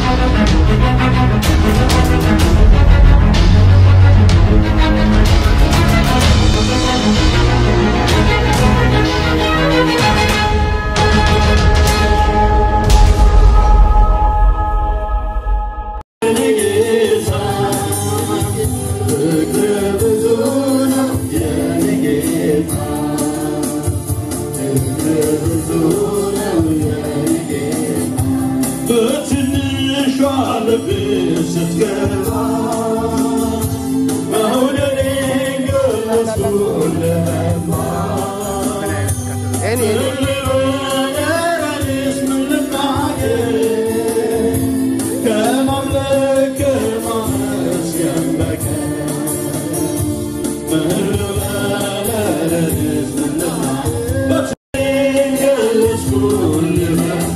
በትንሿ ልብ ስትገባ መውደዴ ገለጽኩልህማ ልበደረስ ምን ልናገር ከማምለክ ከማመስገን በቀር ምን ልበደረስ ምን ልናገር በትንሿ ገለጽኩልህማ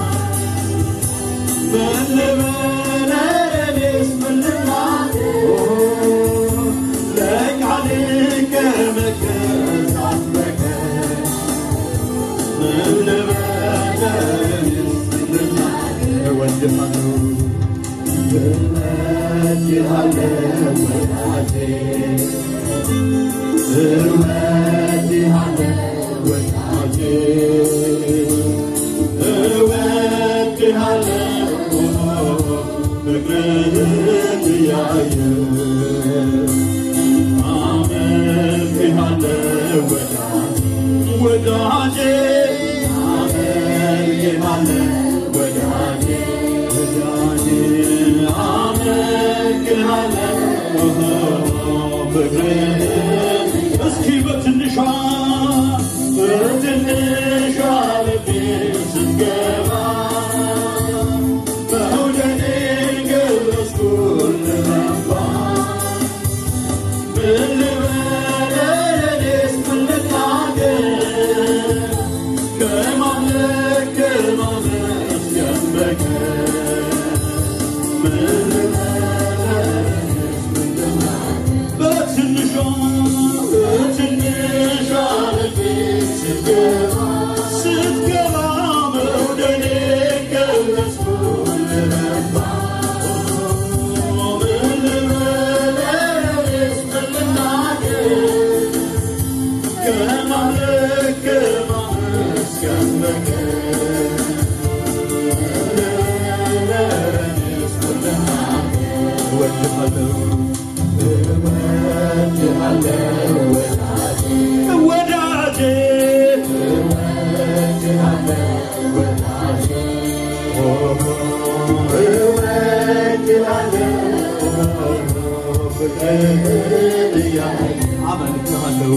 ወዳጄ አመልክሃለሁ ወዳጄ ወዳጄ አመልክሃለሁ ፍቅርህን እስኪ በትንሿ በትንሿ ልቤ ስትገባ መውደዴን ገለጽኩልህ አባ ምን ልበለስ ምን ልናገር ከማምለክ ከማመስገን በቀር ምን ልበለስ ምን ልናገር በትንሿ በትንሿ ልቤ ስትገባ ስትገባ መውደዴን ገለጽኩልህ አባ ምን ልበለስ ምን ልናገር ከማምለክ ከማመስገን በቀር እወድሃለሁ እወድሃለሁ ወዳጄ አመልክሃለሁ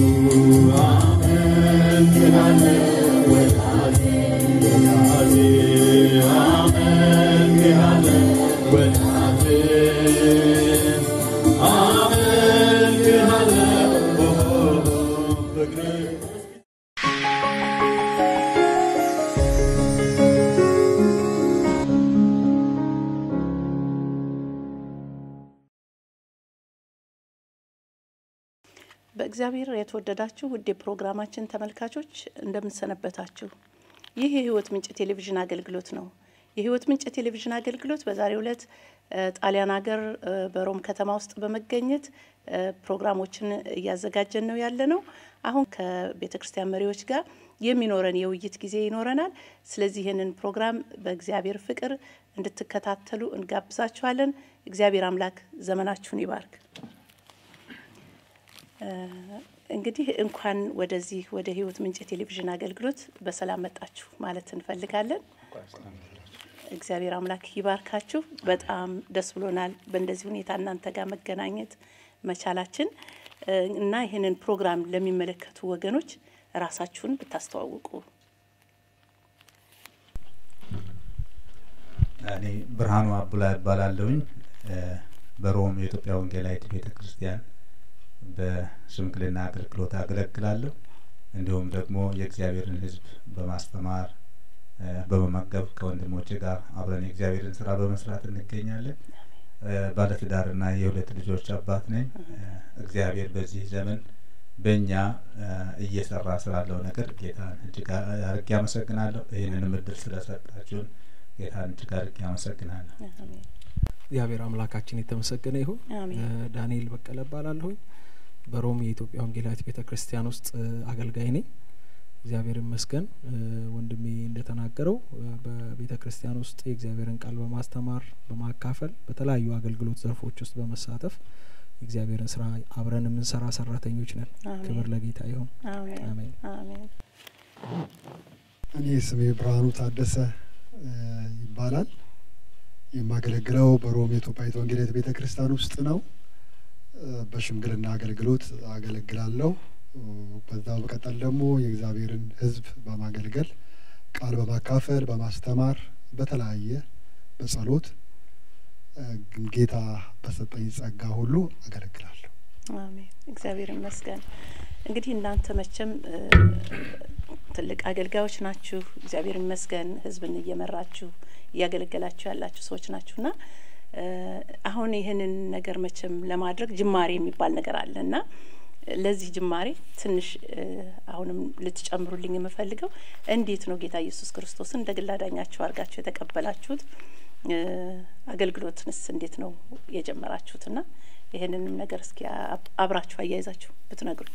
አመልክሃለሁ ወዳጄ ወዳጄ አመልክሃለሁ ወዳጄ አመልክሃለሁ ፍቅርህ በእግዚአብሔር የተወደዳችሁ ውድ የፕሮግራማችን ተመልካቾች እንደምንሰነበታችሁ። ይህ የህይወት ምንጭ ቴሌቪዥን አገልግሎት ነው። የህይወት ምንጭ ቴሌቪዥን አገልግሎት በዛሬው ዕለት እ፣ ጣሊያን ሀገር እ፣ በሮም ከተማ ውስጥ በመገኘት እ፣ ፕሮግራሞችን እያዘጋጀን ነው ያለ ነው። አሁን ከቤተ ክርስቲያን መሪዎች ጋር የሚኖረን የውይይት ጊዜ ይኖረናል። ስለዚህ ይህንን ፕሮግራም በእግዚአብሔር ፍቅር እንድትከታተሉ እንጋብዛችኋለን። እግዚአብሔር አምላክ ዘመናችሁን ይባርክ። እንግዲህ እንኳን ወደዚህ ወደ ህይወት ምንጭ ቴሌቪዥን አገልግሎት በሰላም መጣችሁ ማለት እንፈልጋለን። እግዚአብሔር አምላክ ይባርካችሁ። በጣም ደስ ብሎናል በእንደዚህ ሁኔታ እናንተ ጋር መገናኘት መቻላችን እ፣ እና ይህንን ፕሮግራም ለሚመለከቱ ወገኖች ራሳችሁን ብታስተዋውቁ። እኔ ብርሃኑ አቡላ እባላለሁኝ እ፣ በሮም የኢትዮጵያ ወንጌላዊት ቤተ ክርስቲያን በሽምግልና አገልግሎት አገለግላለሁ። እንዲሁም ደግሞ የእግዚአብሔርን ሕዝብ በማስተማር እ፣ በመመገብ ከወንድሞቼ ጋር አብረን የእግዚአብሔርን ስራ በመስራት እንገኛለን። እ፣ ባለትዳርና የሁለት ልጆች አባት ነኝ። እ፣ እግዚአብሔር በዚህ ዘመን በእኛ እ፣ እየሰራ ስላለው ነገር ጌታን እጅግ አድርጌ አመሰግናለሁ። ይህንንም እድል ስለሰጣችሁን ጌታን እጅግ አድርጌ አመሰግናለሁ። አሜን እግዚአብሔር አምላካችን የተመሰገነ ይሁን። አሜን እ፣ ዳንኤል በቀለ እባላለሁኝ በሮም የኢትዮጵያ ወንጌላዊት ቤተ ክርስቲያን ውስጥ እ፣ አገልጋይ ነኝ። እግዚአብሔር ይመስገን። እ፣ ወንድሜ እንደተናገረው እ፣ በቤተ ክርስቲያን ውስጥ የእግዚአብሔርን ቃል በማስተማር በማካፈል በተለያዩ አገልግሎት ዘርፎች ውስጥ በመሳተፍ የእግዚአብሔርን ስራ አብረን የምንሰራ ሰራተኞች ነን። አሜን ክብር ለጌታ ይሁን። አሜን አሜን። አሜን እኔ ስሜ ብርሃኑ ታደሰ እ፣ ይባላል። የማገለግለው በሮም የኢትዮጵያዊት ወንጌላዊት ቤተ ክርስቲያን ውስጥ ነው። እ፣ በሽምግልና አገልግሎት አገለግላለሁ። እ፣ በዛ በቀጠል ደግሞ የእግዚአብሔርን ሕዝብ በማገልገል ቃል በማካፈል በማስተማር በተለያየ በጸሎት እ፣ ጌታ በሰጠኝ ጸጋ ሁሉ አገለግላለሁ። አሜን እግዚአብሔር ይመስገን። እንግዲህ እናንተ መቼም እ፣ ትልቅ አገልጋዮች ናችሁ። እግዚአብሔር ይመስገን ህዝብን እየመራችሁ እያገለገላችሁ ያላችሁ ሰዎች ናችሁና እ፣ አሁን ይህንን ነገር መቼም ለማድረግ ጅማሬ የሚባል ነገር አለ እና ለዚህ ጅማሬ ትንሽ እ፣ አሁንም ልትጨምሩልኝ የምፈልገው እንዴት ነው ጌታ ኢየሱስ ክርስቶስን እንደ ግል አዳኛችሁ አድርጋችሁ የተቀበላችሁት? እ፣ አገልግሎትንስ እንዴት ነው የጀመራችሁትና ይህንንም ነገር እስኪ አብ- አብራችሁ አያይዛችሁ ብትነግሩ።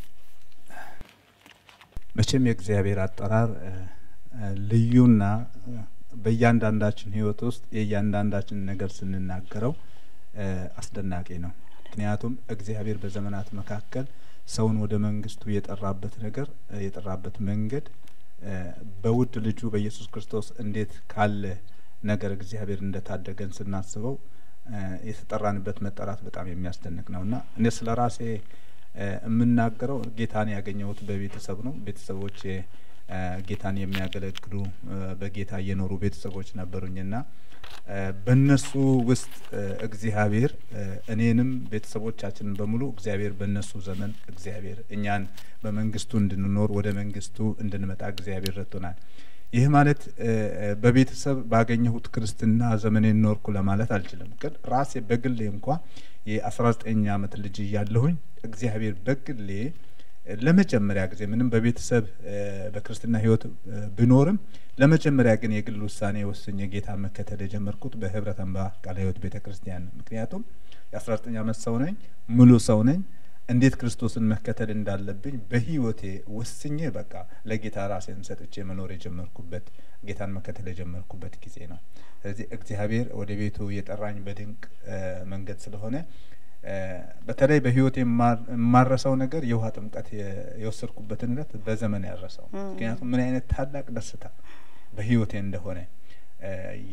መቼም የእግዚአብሔር አጠራር እ፣ እ፣ ልዩና እ፣ በእያንዳንዳችን ህይወት ውስጥ የእያንዳንዳችን ነገር ስንናገረው እ፣ አስደናቂ ነው። ምክንያቱም እግዚአብሔር በዘመናት መካከል ሰውን ወደ መንግስቱ የጠራበት ነገር እ፣ የጠራበት መንገድ እ፣ በውድ ልጁ በኢየሱስ ክርስቶስ እንዴት ካለ ነገር እግዚአብሔር እንደታደገን ስናስበው እ፣ የተጠራንበት መጠራት በጣም የሚያስደንቅ ነው እና እኔ ስለ ራሴ እ፣ የምናገረው ጌታን ያገኘሁት በቤተሰብ ነው። ቤተሰቦቼ እ፣ ጌታን የሚያገለግሉ እ፣ በጌታ እየኖሩ ቤተሰቦች ነበሩኝና እ፣ በእነሱ ውስጥ እ፣ እግዚአብሔር እ፣ እኔንም ቤተሰቦቻችንን በሙሉ እግዚአብሔር በእነሱ ዘመን እግዚአብሔር እኛን በመንግስቱ እንድንኖር ወደ መንግስቱ እንድንመጣ እግዚአብሔር ረድቶናል። ይህ ማለት እ፣ እ፣ በቤተሰብ ባገኘሁት ክርስትና ዘመኔን ኖርኩ ለማለት አልችልም። ግን ራሴ በግሌ እንኳ የአስራ ዘጠኝ አመት ልጅ እያለሁኝ እግዚአብሔር በግሌ እ፣ ለመጀመሪያ ጊዜ ምንም በቤተሰብ እ፣ በክርስትና ህይወት እ፣ ብኖርም ለመጀመሪያ ግን የግል ውሳኔ ወስኜ ጌታ መከተል የጀመርኩት በህብረት አምባ ቃለ ህይወት ቤተ ክርስቲያን ነው። ምክንያቱም የአስራ ዘጠኝ አመት ሰው ነኝ፣ ሙሉ ሰው ነኝ። እንዴት ክርስቶስን መከተል እንዳለብኝ በህይወቴ ወስኜ በቃ ለጌታ ራሴን ሰጥቼ መኖር የጀመርኩበት ጌታን መከተል የጀመርኩበት ጊዜ ነው። ስለዚህ እግዚአብሔር ወደ ቤቱ የጠራኝ በድንቅ እ፣ መንገድ ስለሆነ እ፣ በተለይ በህይወቴ የማ- የማረሰው ነገር የውሃ ጥምቀት የ- የወሰድኩበትን ዕለት በዘመን ያረሰው ም። ምክንያቱም ምን አይነት ታላቅ ደስታ በህይወቴ እንደሆነ እ፣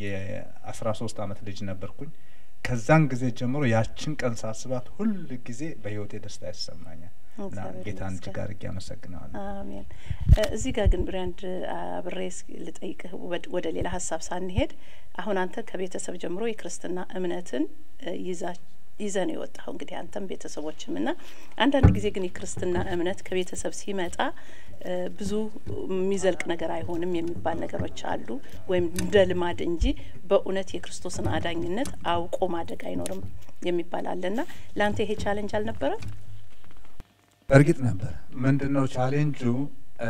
የአስራ ሶስት አመት ልጅ ነበርኩኝ። ከዛን ጊዜ ጀምሮ ያችን ቀን ሳስባት ሁል ጊዜ በህይወቴ ደስታ ይሰማኛል እና እግዚአብሔር ጌታን ይመስገን። እጅግ አድርጌ አመሰግነዋለሁ። አሜን። እ፣ እዚህ ጋር ግን ብሪያንድ አብሬ እስኪ ልጠይቅህ ወድ- ወደ ሌላ ሀሳብ ሳንሄድ አሁን አንተ ከቤተሰብ ጀምሮ የክርስትና እምነትን እ፣ ይዛ ይዘህ ነው የወጣኸው እንግዲህ አንተም ቤተሰቦችም እና አንዳንድ ጊዜ ግን የክርስትና እምነት ከቤተሰብ ሲመጣ እ፣ ብዙ የሚዘልቅ ነገር አይሆንም የሚባል ነገሮች አሉ። ወይም እንደ ልማድ እንጂ በእውነት የክርስቶስን አዳኝነት አውቆ ማደግ አይኖርም የሚባል አለና ለአንተ ይሄ ቻለንጅ አልነበረም? እርግጥ ነበር። ምንድን ነው ቻሌንጁ? እ፣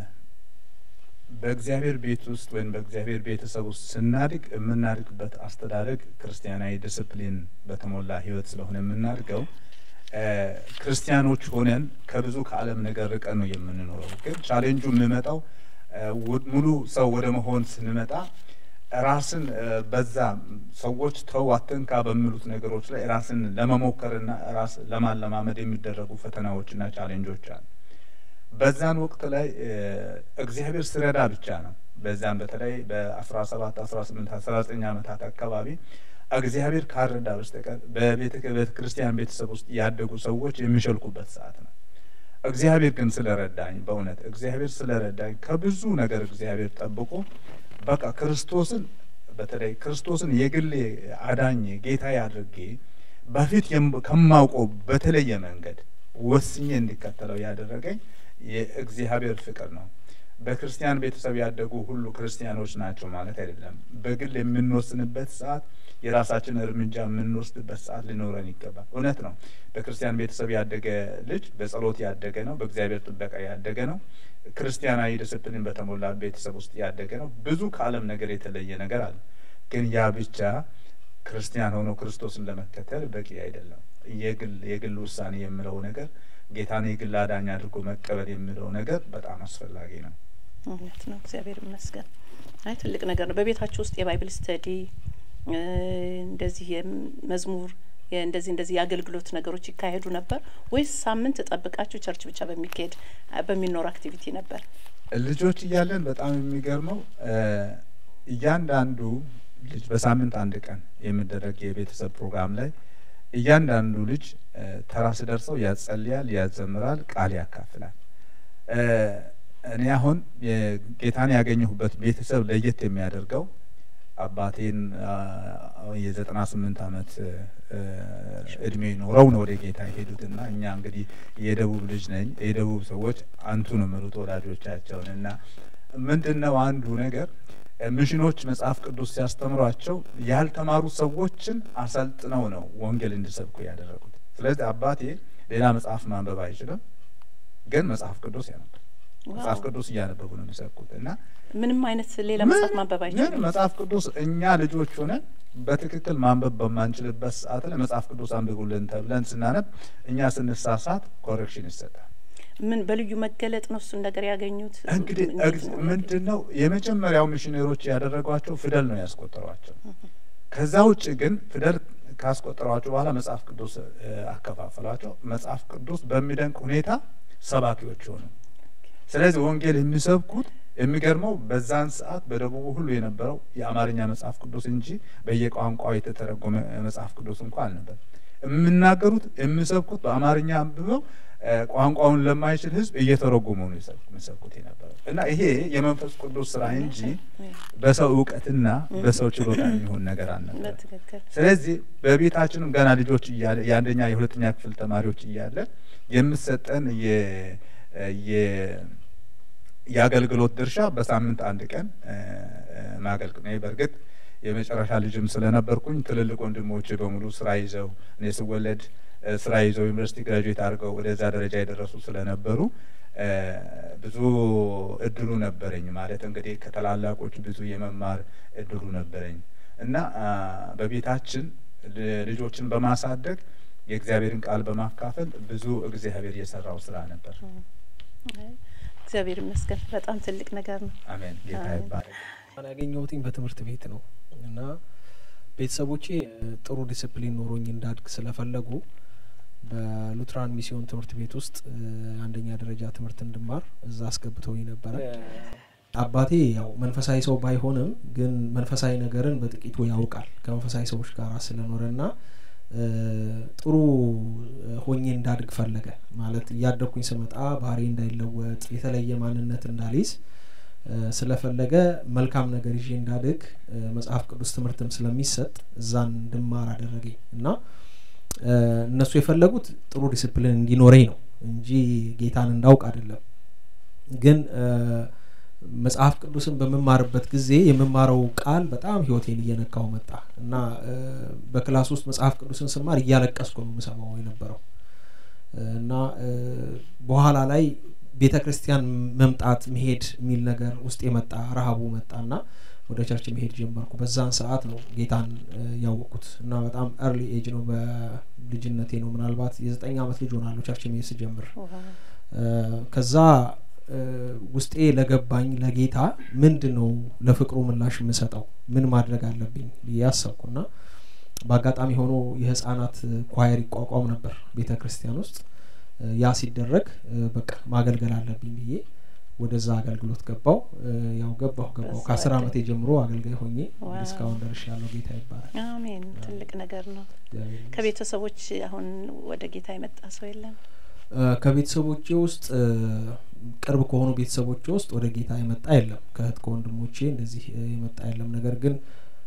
በእግዚአብሔር ቤት ውስጥ ወይም በእግዚአብሔር ቤተሰብ ውስጥ ስናድግ የምናድግበት አስተዳደግ ክርስቲያናዊ ዲስፕሊን በተሞላ ህይወት ስለሆነ የምናድገው እ፣ ክርስቲያኖች ሆነን ከብዙ ከዓለም ነገር ርቀን ነው የምንኖረው። ግን ቻሌንጁ የሚመጣው እ፣ ወ- ሙሉ ሰው ወደ መሆን ስንመጣ ራስን እ፣ በዛ ሰዎች ተው አትንካ በሚሉት ነገሮች ላይ ራስን ለመሞከርና ራስ ለማለማመድ የሚደረጉ ፈተናዎችና ቻሌንጆች አሉ። በዛን ወቅት ላይ እ፣ እግዚአብሔር ስረዳ ብቻ ነው። በዛም በተለይ በአስራ ሰባት አስራ ስምንት አስራ ዘጠኝ ዓመታት አካባቢ እግዚአብሔር ካረዳ በስተቀር በቤተ ቤተ ክርስቲያን ቤተሰብ ውስጥ ያደጉ ሰዎች የሚሸልኩበት ሰዓት ነው። እግዚአብሔር ግን ስለረዳኝ በእውነት እግዚአብሔር ስለረዳኝ ከብዙ ነገር እግዚአብሔር ጠብቆ በቃ ክርስቶስን በተለይ ክርስቶስን የግሌ አዳኜ ጌታዬ አድርጌ በፊት የም- ከማውቀው በተለየ መንገድ ወስኜ እንዲከተለው ያደረገኝ የእግዚአብሔር ፍቅር ነው። በክርስቲያን ቤተሰብ ያደጉ ሁሉ ክርስቲያኖች ናቸው ማለት አይደለም። በግል የምንወስንበት ሰዓት የራሳችን እርምጃ የምንወስድበት ሰዓት ሊኖረን ይገባል። እውነት ነው። በክርስቲያን ቤተሰብ ያደገ ልጅ በጸሎት ያደገ ነው። በእግዚአብሔር ጥበቃ ያደገ ነው። ክርስቲያናዊ ዲስፕሊን በተሞላ ቤተሰብ ውስጥ ያደገ ነው። ብዙ ከዓለም ነገር የተለየ ነገር አለ። ግን ያ ብቻ ክርስቲያን ሆኖ ክርስቶስን ለመከተል በቂ አይደለም። የግል የግል ውሳኔ የምለው ነገር ጌታን የግል አዳኝ አድርጎ መቀበል የሚለው ነገር በጣም አስፈላጊ ነው። እውነት ነው። እግዚአብሔር ይመስገን። አይ ትልቅ ነገር ነው። በቤታችሁ ውስጥ የባይብል ስተዲ እንደዚህ የመዝሙር እንደዚህ እንደዚህ የአገልግሎት ነገሮች ይካሄዱ ነበር ወይስ ሳምንት ጠብቃችሁ ቸርች ብቻ በሚካሄድ በሚኖር አክቲቪቲ ነበር? ልጆች እያለን በጣም የሚገርመው እያንዳንዱ ልጅ በሳምንት አንድ ቀን የሚደረግ የቤተሰብ ፕሮግራም ላይ እያንዳንዱ ልጅ ተራ ስደርሰው ያጸልያል፣ ያዘምራል፣ ቃል ያካፍላል። እኔ አሁን ጌታን ያገኘሁበት ቤተሰብ ለየት የሚያደርገው አባቴን የዘጠና ስምንት አመት እድሜ ኖረው ነው ወደ ጌታ የሄዱትና እኛ እንግዲህ የደቡብ ልጅ ነኝ። የደቡብ ሰዎች አንቱ ነው የሚሉት ወላጆቻቸውን እና ምንድን ነው አንዱ ነገር ሚሽኖች መጽሐፍ ቅዱስ ሲያስተምሯቸው ያልተማሩ ሰዎችን አሰልጥነው ነው ወንጌል እንዲሰብኩ ያደረጉት። ስለዚህ አባቴ ሌላ መጽሐፍ ማንበብ አይችልም፣ ግን መጽሐፍ ቅዱስ ያነባል። መጽሐፍ ቅዱስ እያነበቡ ነው የሚሰብኩት እና ምንም አይነት ሌላ መጽሐፍ ማንበብ አይችልም። ግን መጽሐፍ ቅዱስ እኛ ልጆች ሆነን በትክክል ማንበብ በማንችልበት ሰዓት ላይ መጽሐፍ ቅዱስ አንብቡልን ተብለን ስናነብ እኛ ስንሳሳት ኮሬክሽን ይሰጣል። ምን በልዩ መገለጥ ነው እሱን ነገር ያገኙት? እንግዲህ ምንድን ነው የመጀመሪያው ሚሽነሮች ያደረጓቸው ፊደል ነው ያስቆጠሯቸው። ከዛ ውጭ ግን ፊደል ካስቆጠሯቸው በኋላ መጽሐፍ ቅዱስ አከፋፈሏቸው። መጽሐፍ ቅዱስ በሚደንቅ ሁኔታ ሰባኪዎች ሆኑ። ስለዚህ ወንጌል የሚሰብኩት የሚገርመው በዛን ሰዓት በደቡቡ ሁሉ የነበረው የአማርኛ መጽሐፍ ቅዱስ እንጂ በየቋንቋው የተተረጎመ መጽሐፍ ቅዱስ እንኳ አልነበር። የሚናገሩት የሚሰብኩት በአማርኛ አንብበው ቋንቋውን ለማይችል ሕዝብ እየተረጎሙ ነው የሚሰብኩት የነበረው እና ይሄ የመንፈስ ቅዱስ ስራ እንጂ በሰው እውቀትና በሰው ችሎታ የሚሆን ነገር አልነበር። ስለዚህ በቤታችንም ገና ልጆች እያለ የአንደኛ የሁለተኛ ክፍል ተማሪዎች እያለ የምሰጠን የአገልግሎት ድርሻ በሳምንት አንድ ቀን ማገልግል ነው። በእርግጥ የመጨረሻ ልጅም ስለነበርኩኝ ትልልቅ ወንድሞቼ በሙሉ ስራ ይዘው እኔ ስወለድ ስራ ይዘው ዩኒቨርሲቲ ግራጁዌት አድርገው ወደዛ ደረጃ የደረሱ ስለነበሩ ብዙ እድሉ ነበረኝ። ማለት እንግዲህ ከታላላቆች ብዙ የመማር እድሉ ነበረኝ እና በቤታችን ልጆችን በማሳደግ የእግዚአብሔርን ቃል በማካፈል ብዙ እግዚአብሔር የሰራው ስራ ነበር። እግዚአብሔር ይመስገን። በጣም ትልቅ ነገር ነው። አሜን። ጌታ ይባረክ። ያገኘሁትኝ በትምህርት ቤት ነው እና ቤተሰቦቼ ጥሩ ዲስፕሊን ኖሮኝ እንዳድግ ስለፈለጉ በሉትራን ሚስዮን ትምህርት ቤት ውስጥ አንደኛ ደረጃ ትምህርት እንድማር እዛ አስገብተውኝ ነበረ። አባቴ ያው መንፈሳዊ ሰው ባይሆንም ግን መንፈሳዊ ነገርን በጥቂቱ ያውቃል ከመንፈሳዊ ሰዎች ጋር ስለኖረ ና ጥሩ ሆኜ እንዳድግ ፈለገ። ማለት እያደግኩኝ ስመጣ ባህሪ እንዳይለወጥ የተለየ ማንነት እንዳልይዝ ስለፈለገ መልካም ነገር ይዤ እንዳድግ መጽሐፍ ቅዱስ ትምህርትም ስለሚሰጥ እዛን እንድማር አደረገኝ እና እነሱ የፈለጉት ጥሩ ዲስፕሊን እንዲኖረኝ ነው እንጂ ጌታን እንዳውቅ አይደለም። ግን መጽሐፍ ቅዱስን በምማርበት ጊዜ የምማረው ቃል በጣም ህይወቴን እየነካው መጣ እና በክላስ ውስጥ መጽሐፍ ቅዱስን ስማር እያለቀስኩ ነው የምሰማው የነበረው እና በኋላ ላይ ቤተ ክርስቲያን መምጣት መሄድ የሚል ነገር ውስጥ የመጣ ረሀቡ መጣና ወደ ቸርች መሄድ ጀመርኩ። በዛን ሰዓት ነው ጌታን ያወቅኩት እና በጣም ኤርሊ ኤጅ ነው፣ በልጅነቴ ነው። ምናልባት የዘጠኝ ዓመት ልጅ ሆናለሁ ቸርች መሄድ ስጀምር። ከዛ ውስጤ ለገባኝ ለጌታ ምንድን ነው ለፍቅሩ ምላሽ የምሰጠው ምን ማድረግ አለብኝ ብዬ አሰብኩና በአጋጣሚ ሆኖ የህፃናት ኳየር ይቋቋም ነበር ቤተ ክርስቲያን ውስጥ ያ ሲደረግ በቃ ማገልገል አለብኝ ብዬ ወደዛ አገልግሎት ገባው። ያው ገባሁ ገባሁ ከአስር አመቴ ጀምሮ አገልጋይ ሆኜ እስካሁን ደርሽ ያለው ጌታ ይባላል። አሜን። ትልቅ ነገር ነው። ከቤተሰቦች አሁን ወደ ጌታ የመጣ ሰው የለም? ከቤተሰቦቼ ውስጥ ቅርብ ከሆኑ ቤተሰቦቼ ውስጥ ወደ ጌታ የመጣ የለም። ከእህት ከወንድሞቼ እንደዚህ የመጣ የለም። ነገር ግን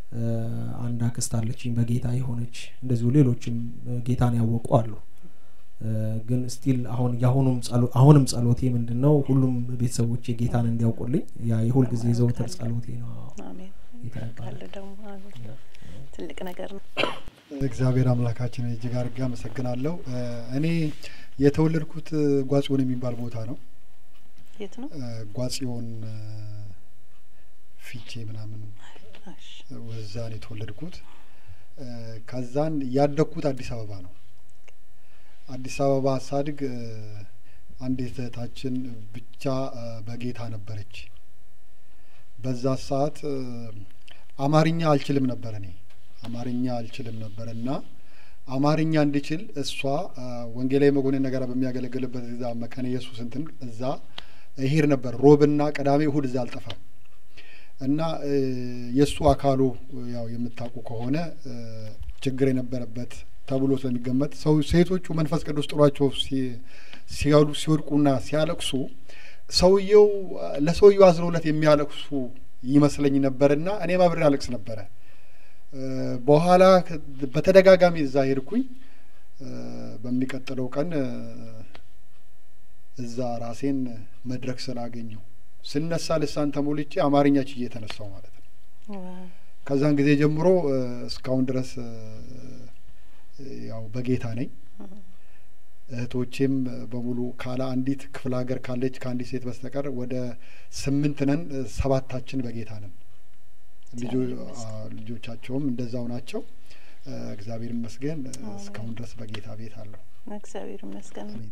አንድ አክስት አለችኝ በጌታ የሆነች እንደዚሁ ሌሎችም ጌታን ያወቁ አሉ እ፣ ግን ስቲል አሁን የአሁኑም ጸሎ- አሁንም ጸሎቴ ምንድን ነው ሁሉም ቤተሰቦቼ ጌታን እንዲያውቁልኝ ያ የሁል ጊዜ ዘውትር ጸሎቴ ነው። አሜን ጌታ ካለ ይባረክ። ደግሞ አሜን። ትልቅ ነገር ነው። እግዚአብሔር አምላካችን እጅግ አድርጌ አመሰግናለሁ። እ፣ እኔ የተወለድኩት እ፣ ጓጽዮን የሚባል ቦታ ነው። የት ነው? እ፣ ጓጽዮን እ፣ ፊቼ ምናምን እሺ። ወዛ ነው የተወለድኩት። እ፣ ከዛን ያደግኩት አዲስ አበባ ነው። አዲስ አበባ ሳድግ እ፣ አንዲት እህታችን ብቻ እ፣ በጌታ ነበረች። በዛ ሰዓት እ፣ አማርኛ አልችልም ነበር እኔ አማርኛ አልችልም ነበር እና አማርኛ እንድችል እሷ እ፣ ወንጌላዊ መኮንን ነገር በሚያገለግልበት እዛ መካነ ኢየሱስ እንትን እዛ እሄድ ነበር። ሮብና ቅዳሜ እሁድ እዛ አልጠፋም እና እ፣ የእሱ አካሉ ያው የምታውቁ ከሆነ እ፣ ችግር የነበረበት ተብሎ ስለሚገመት ሰው ሴቶቹ መንፈስ ቅዱስ ጥሏቸው ሲ- ሲያሉ ሲወድቁና ሲያለቅሱ ሰውየው ለሰውየው አዝነውለት የሚያለቅሱ ይመስለኝ ነበርና እኔም አብሬ አለቅስ ነበረ። እ፣ በኋላ ከ- በተደጋጋሚ እዛ ሄድኩኝ። እ፣ በሚቀጥለው ቀን እ፣ እዛ ራሴን መድረክ ስላገኘው ስነሳ ልሳን ተሞልቼ አማርኛ ችዬ የተነሳው ማለት ነው። ዋው። ከዛን ጊዜ ጀምሮ እ፣ እስካሁን ድረስ እ፣ ያው በጌታ ነኝ። እህቶቼም በሙሉ ካለ አንዲት ክፍለ ሀገር ካለች ከአንዲት ሴት በስተቀር ወደ ስምንት ነን። እ፣ ሰባታችን በጌታ ነን። ልጆ- አ- ልጆቻቸውም እንደዛው ናቸው። እ፣ እግዚአብሔር ይመስገን እ፣ እስካሁን ድረስ በጌታ ቤት አለሁ። እግዚአብሔር ይመስገን። አሜን።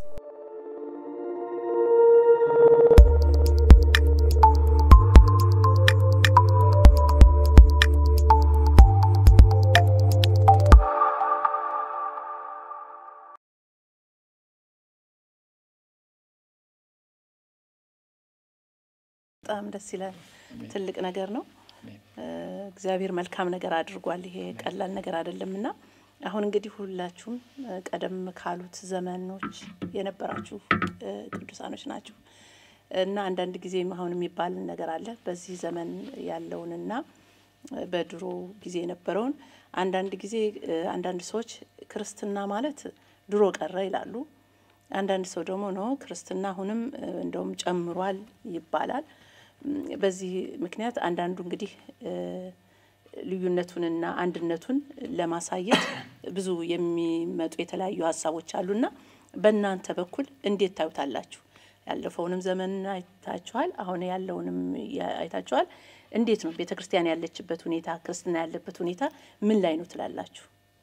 በጣም ደስ ይላል። ትልቅ ነገር ነው። አሜን። እ፣ እግዚአብሔር መልካም ነገር አድርጓል። ይሄ ቀላል ነገር አይደለም እና አሁን እንግዲህ ሁላችሁም እ፣ ቀደም ካሉት ዘመኖች የነበራችሁ እ፣ ቅዱሳኖች ናችሁ እና አንዳንድ ጊዜም አሁን የሚባል ነገር አለ በዚህ ዘመን ያለውንና እ፣ በድሮ ጊዜ የነበረውን አንዳንድ ጊዜ እ፣ አንዳንድ ሰዎች ክርስትና ማለት ድሮ ቀረ ይላሉ። አንዳንድ ሰው ደግሞ ነው ክርስትና አሁንም እ፣ እንደውም ጨምሯል ይባላል። እም፣ በዚህ ምክንያት አንዳንዱ እንግዲህ እ፣ ልዩነቱንና አንድነቱን ለማሳየት ብዙ የሚመጡ የተለያዩ ሀሳቦች አሉና በእናንተ በኩል እንዴት ታዩታላችሁ? ያለፈውንም ዘመን አይታችኋል፣ አሁን ያለውንም ያ- አይታችኋል። እንዴት ነው ቤተ ክርስቲያን ያለችበት ሁኔታ፣ ክርስትና ያለበት ሁኔታ ምን ላይ ነው ትላላችሁ?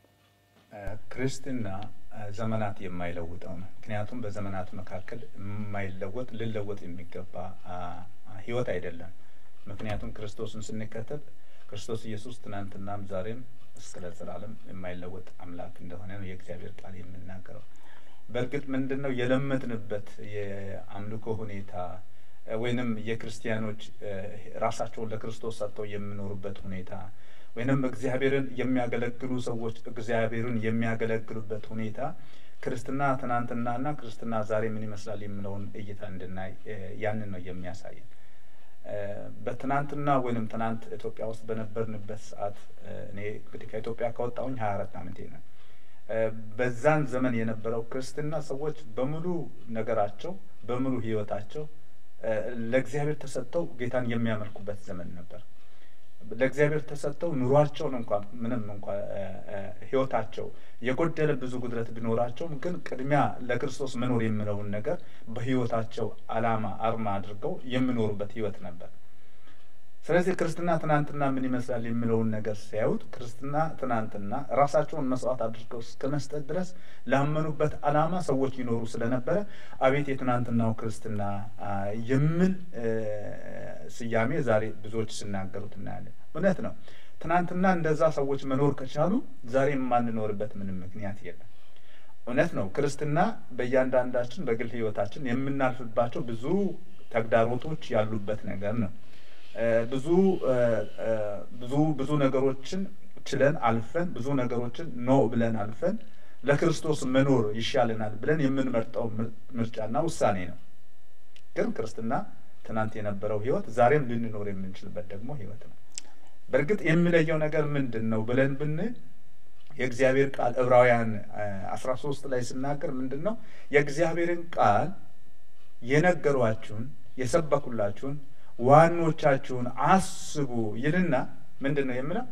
ክርስትና አ፣ ዘመናት የማይለውጠው ነው። ምክንያቱም በዘመናት መካከል የማይለወጥ ልለወጥ የሚገባ አ፣ አ፣ ህይወት አይደለም። ምክንያቱም ክርስቶስን ስንከተል ክርስቶስ ኢየሱስ ትናንትናም ዛሬም እስከ ለዘላለም የማይለወጥ አምላክ እንደሆነ ነው የእግዚአብሔር ቃል የምናገረው። በእርግጥ ምንድን ነው የለመድንበት የአምልኮ ሁኔታ እ፣ ወይንም የክርስቲያኖች እ፣ ራሳቸውን ለክርስቶስ ሰጥተው የሚኖሩበት ሁኔታ ወይንም እግዚአብሔርን የሚያገለግሉ ሰዎች እግዚአብሔርን የሚያገለግሉበት ሁኔታ ክርስትና ትናንትናና ክርስትና ዛሬ ምን ይመስላል የሚለውን እይታ እንድናይ እ፣ ያንን ነው የሚያሳየን። እ፣ በትናንትና ወይንም ትናንት ኢትዮጵያ ውስጥ በነበርንበት ሰዓት እ፣ እኔ እንግዲህ ከኢትዮጵያ ከወጣሁኝ ሀያ አራት ዓመቴ ነው። እ፣ በዛን ዘመን የነበረው ክርስትና ሰዎች በሙሉ ነገራቸው በሙሉ ህይወታቸው እ፣ ለእግዚአብሔር ተሰጥተው ጌታን የሚያመልኩበት ዘመን ነበር። ለእግዚአብሔር ተሰጥተው ኑሯቸውን እንኳን ምንም እንኳ እ፣ እ፣ ህይወታቸው የጎደለ ብዙ ጉድለት ቢኖራቸውም ግን ቅድሚያ ለክርስቶስ መኖር የሚለውን ነገር በህይወታቸው አላማ አርማ አድርገው የሚኖሩበት ህይወት ነበር። ስለዚህ ክርስትና ትናንትና ምን ይመስላል የሚለውን ነገር ሲያዩት ክርስትና ትናንትና ራሳቸውን መስዋዕት አድርገው እስከ መስጠት ድረስ ላመኑበት አላማ ሰዎች ይኖሩ ስለነበረ አቤት የትናንትናው ክርስትና አ፣ የሚል እ፣ ስያሜ ዛሬ ብዙዎች ሲናገሩት እናያለን። እውነት ነው። ትናንትና እንደዛ ሰዎች መኖር ከቻሉ ዛሬ የማንኖርበት ምንም ምክንያት የለም። እውነት ነው። ክርስትና በእያንዳንዳችን በግል ህይወታችን የምናልፍባቸው ብዙ ተግዳሮቶች ያሉበት ነገር ነው። እ፣ ብዙ እ፣ እ፣ ብዙ ብዙ ነገሮችን ችለን አልፈን ብዙ ነገሮችን ኖ ብለን አልፈን ለክርስቶስ መኖር ይሻለናል ብለን የምንመርጠው ምር- ምርጫና ውሳኔ ነው። ግን ክርስትና ትናንት የነበረው ህይወት ዛሬም ልንኖር የምንችልበት ደግሞ ህይወት ነው። በእርግጥ የሚለየው ነገር ምንድን ነው ብለን ብንል የእግዚአብሔር ቃል ዕብራውያን አስራ ሶስት ላይ ስናገር ምንድን ነው የእግዚአብሔርን ቃል የነገሯችሁን የሰበኩላችሁን ዋኖቻችሁን አስቡ ይልና ምንድን ነው የምለው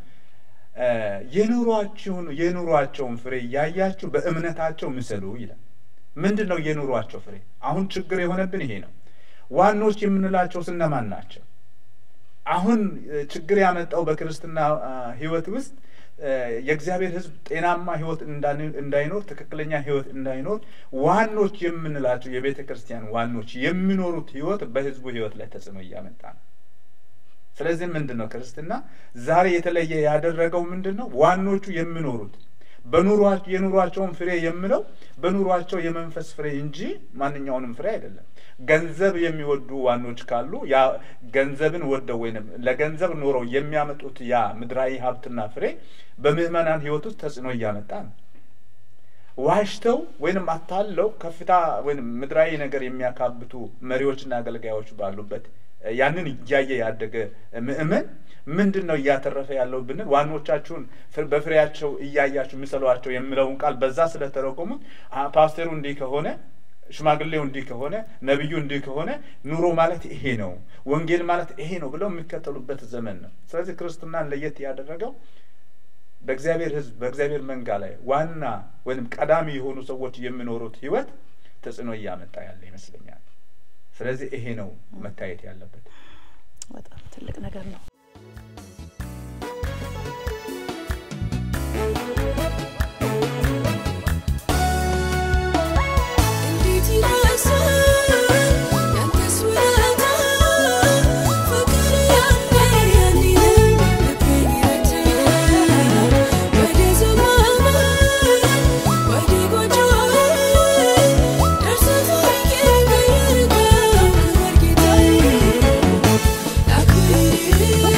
የኑሯችሁን የኑሯቸውን ፍሬ እያያችሁ በእምነታቸው ምሰሉ ይላል። ምንድን ነው የኑሯቸው ፍሬ? አሁን ችግር የሆነብን ይሄ ነው። ዋኖች የምንላቸው ስነማን ናቸው? አሁን ችግር ያመጣው በክርስትና ሕይወት ውስጥ የእግዚአብሔር ሕዝብ ጤናማ ሕይወት እንዳይኖር ትክክለኛ ሕይወት እንዳይኖር ዋኖች የምንላቸው የቤተ ክርስቲያን ዋኖች የሚኖሩት ሕይወት በሕዝቡ ሕይወት ላይ ተጽዕኖ እያመጣ ነው። ስለዚህ ምንድን ነው ክርስትና ዛሬ የተለየ ያደረገው ምንድን ነው? ዋኖቹ የሚኖሩት በኑሯቸው የኑሯቸውን ፍሬ የምለው በኑሯቸው የመንፈስ ፍሬ እንጂ ማንኛውንም ፍሬ አይደለም። ገንዘብ የሚወዱ ዋኖች ካሉ ያ ገንዘብን ወደው ወይም ለገንዘብ ኖረው የሚያመጡት ያ ምድራዊ ሀብትና ፍሬ በምዕመናን ሕይወት ውስጥ ተጽዕኖ እያመጣ ነው። ዋሽተው ወይንም አታለው ከፍታ ወይም ምድራዊ ነገር የሚያካብቱ መሪዎችና አገልጋዮች ባሉበት ያንን እያየ ያደገ ምእመን ምንድን ነው እያተረፈ ያለው ብንል ዋኖቻችሁን በፍሬያቸው እያያችሁ ምሰሏቸው የሚለውን ቃል በዛ ስለተረጎሙት ፓስተሩ እንዲህ ከሆነ ሽማግሌው እንዲህ ከሆነ ነቢዩ እንዲህ ከሆነ ኑሮ ማለት ይሄ ነው፣ ወንጌል ማለት ይሄ ነው ብለው የሚከተሉበት ዘመን ነው። ስለዚህ ክርስትናን ለየት ያደረገው በእግዚአብሔር ሕዝብ በእግዚአብሔር መንጋ ላይ ዋና ወይም ቀዳሚ የሆኑ ሰዎች የሚኖሩት ሕይወት ተጽዕኖ እያመጣ ያለ ይመስለኛል። ስለዚህ ይሄ ነው መታየት ያለበት። በጣም ትልቅ ነገር ነው። እንዴት ይረሳል ያንተስ ውለታ ፍቅር ያንተ የኔ ልቤን ይረዳል ወደ ዘመን ወደ ጎጆዬ ደርሰህ ታሪኬን ቀየርከው ክብር ጌታዬ ላክብር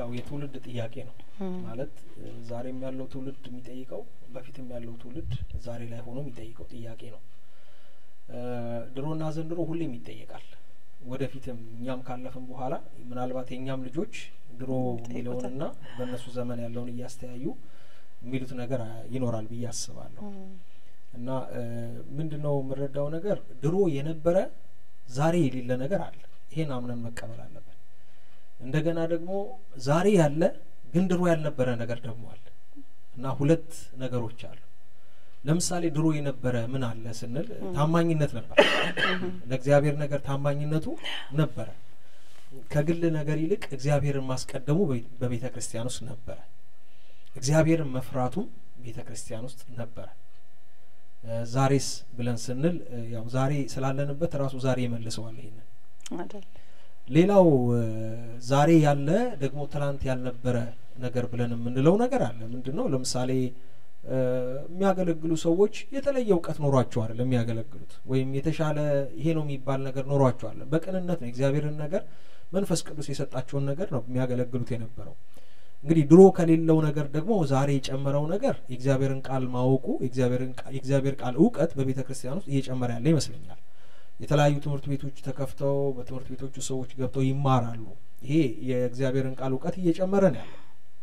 ያው የትውልድ ጥያቄ ነው ማለት እ፣ ዛሬም ያለው ትውልድ የሚጠይቀው በፊትም ያለው ትውልድ ዛሬ ላይ ሆኖ የሚጠይቀው ጥያቄ ነው። እ፣ ድሮና ዘንድሮ ሁሌም ይጠየቃል። ወደፊትም እኛም ካለፍን በኋላ ምናልባት የእኛም ልጆች ድሮ የሚለውንና በእነሱ ዘመን ያለውን እያስተያዩ የሚሉት ነገር አ- ይኖራል ብዬ አስባለሁ። እና ምንድን ነው የምረዳው ነገር ድሮ የነበረ ዛሬ የሌለ ነገር አለ። ይሄን አምነን መቀበል አለብን። እንደገና ደግሞ ዛሬ ያለ ግን ድሮ ያልነበረ ነገር ደግሞ አለ እና ሁለት ነገሮች አሉ። ለምሳሌ ድሮ የነበረ ምን አለ ስንል ታማኝነት ነበር። ለእግዚአብሔር ነገር ታማኝነቱ ነበረ። ከግል ነገር ይልቅ እግዚአብሔርን ማስቀደሙ በቤ- በቤተ ክርስቲያን ውስጥ ነበረ። እግዚአብሔርን መፍራቱም ቤተ ክርስቲያን ውስጥ ነበረ። እ፣ ዛሬስ ብለን ስንል እ፣ ያው ዛሬ ስላለንበት ራሱ ዛሬ ይመልሰዋል ይሄንን አይደል? ሌላው እ፣ ዛሬ ያለ ደግሞ ትናንት ያልነበረ ነገር ብለን የምንለው ነገር አለ። ምንድን ነው? ለምሳሌ እ፣ የሚያገለግሉ ሰዎች የተለየ እውቀት ኖሯቸው አይደለም የሚያገለግሉት፣ ወይም የተሻለ ይሄ ነው የሚባል ነገር ኖሯቸው አይደለም። በቅንነት ነው የእግዚአብሔርን ነገር መንፈስ ቅዱስ የሰጣቸውን ነገር ነው የሚያገለግሉት የነበረው። እንግዲህ ድሮ ከሌለው ነገር ደግሞ ዛሬ የጨመረው ነገር የእግዚአብሔርን ቃል ማወቁ የእግዚአብሔርን ቃ- የእግዚአብሔር ቃል እውቀት በቤተ ክርስቲያን ውስጥ እየጨመረ ያለ ይመስለኛል። የተለያዩ ትምህርት ቤቶች ተከፍተው በትምህርት ቤቶቹ ሰዎች ገብተው ይማራሉ። ይሄ የእግዚአብሔርን ቃል እውቀት እየጨመረ ነው ያለው።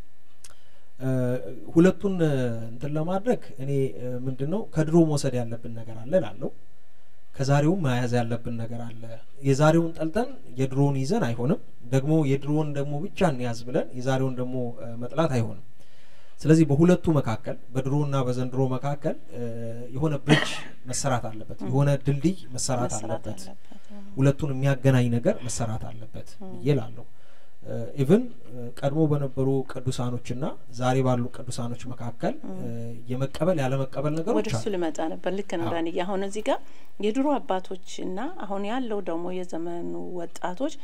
እ፣ ሁለቱን እ፣ እንትን ለማድረግ እኔ እ፣ ምንድን ነው ከድሮ መውሰድ ያለብን ነገር አለ ላለው ከዛሬውም መያዝ ያለብን ነገር አለ። የዛሬውን ጠልጠን የድሮውን ይዘን አይሆንም። ደግሞ የድሮውን ደግሞ ብቻ እንያዝ ብለን የዛሬውን ደግሞ እ፣ መጥላት አይሆንም። ስለዚህ በሁለቱ መካከል በድሮና በዘንድሮ መካከል እ፣ የሆነ ብሪጅ መሰራት አለበት፣ የሆነ ድልድይ መሰራት መሰራት አለበት። አለበት። ሁለቱን የሚያገናኝ ነገር መሰራት አለበት ብዬ እላለሁ። ኢቭን ቀድሞ በነበሩ ቅዱሳኖችና ዛሬ ባሉ ቅዱሳኖች መካከል እ፣ የመቀበል ያለመቀበል ወደ ነገሮች እሱ አሉ። ልመጣ ነበር። ልክ ነው አዎ። ዳንዬ። አሁን እዚህ ጋር የድሮ አባቶችና አሁን ያለው ደግሞ የዘመኑ ወጣቶች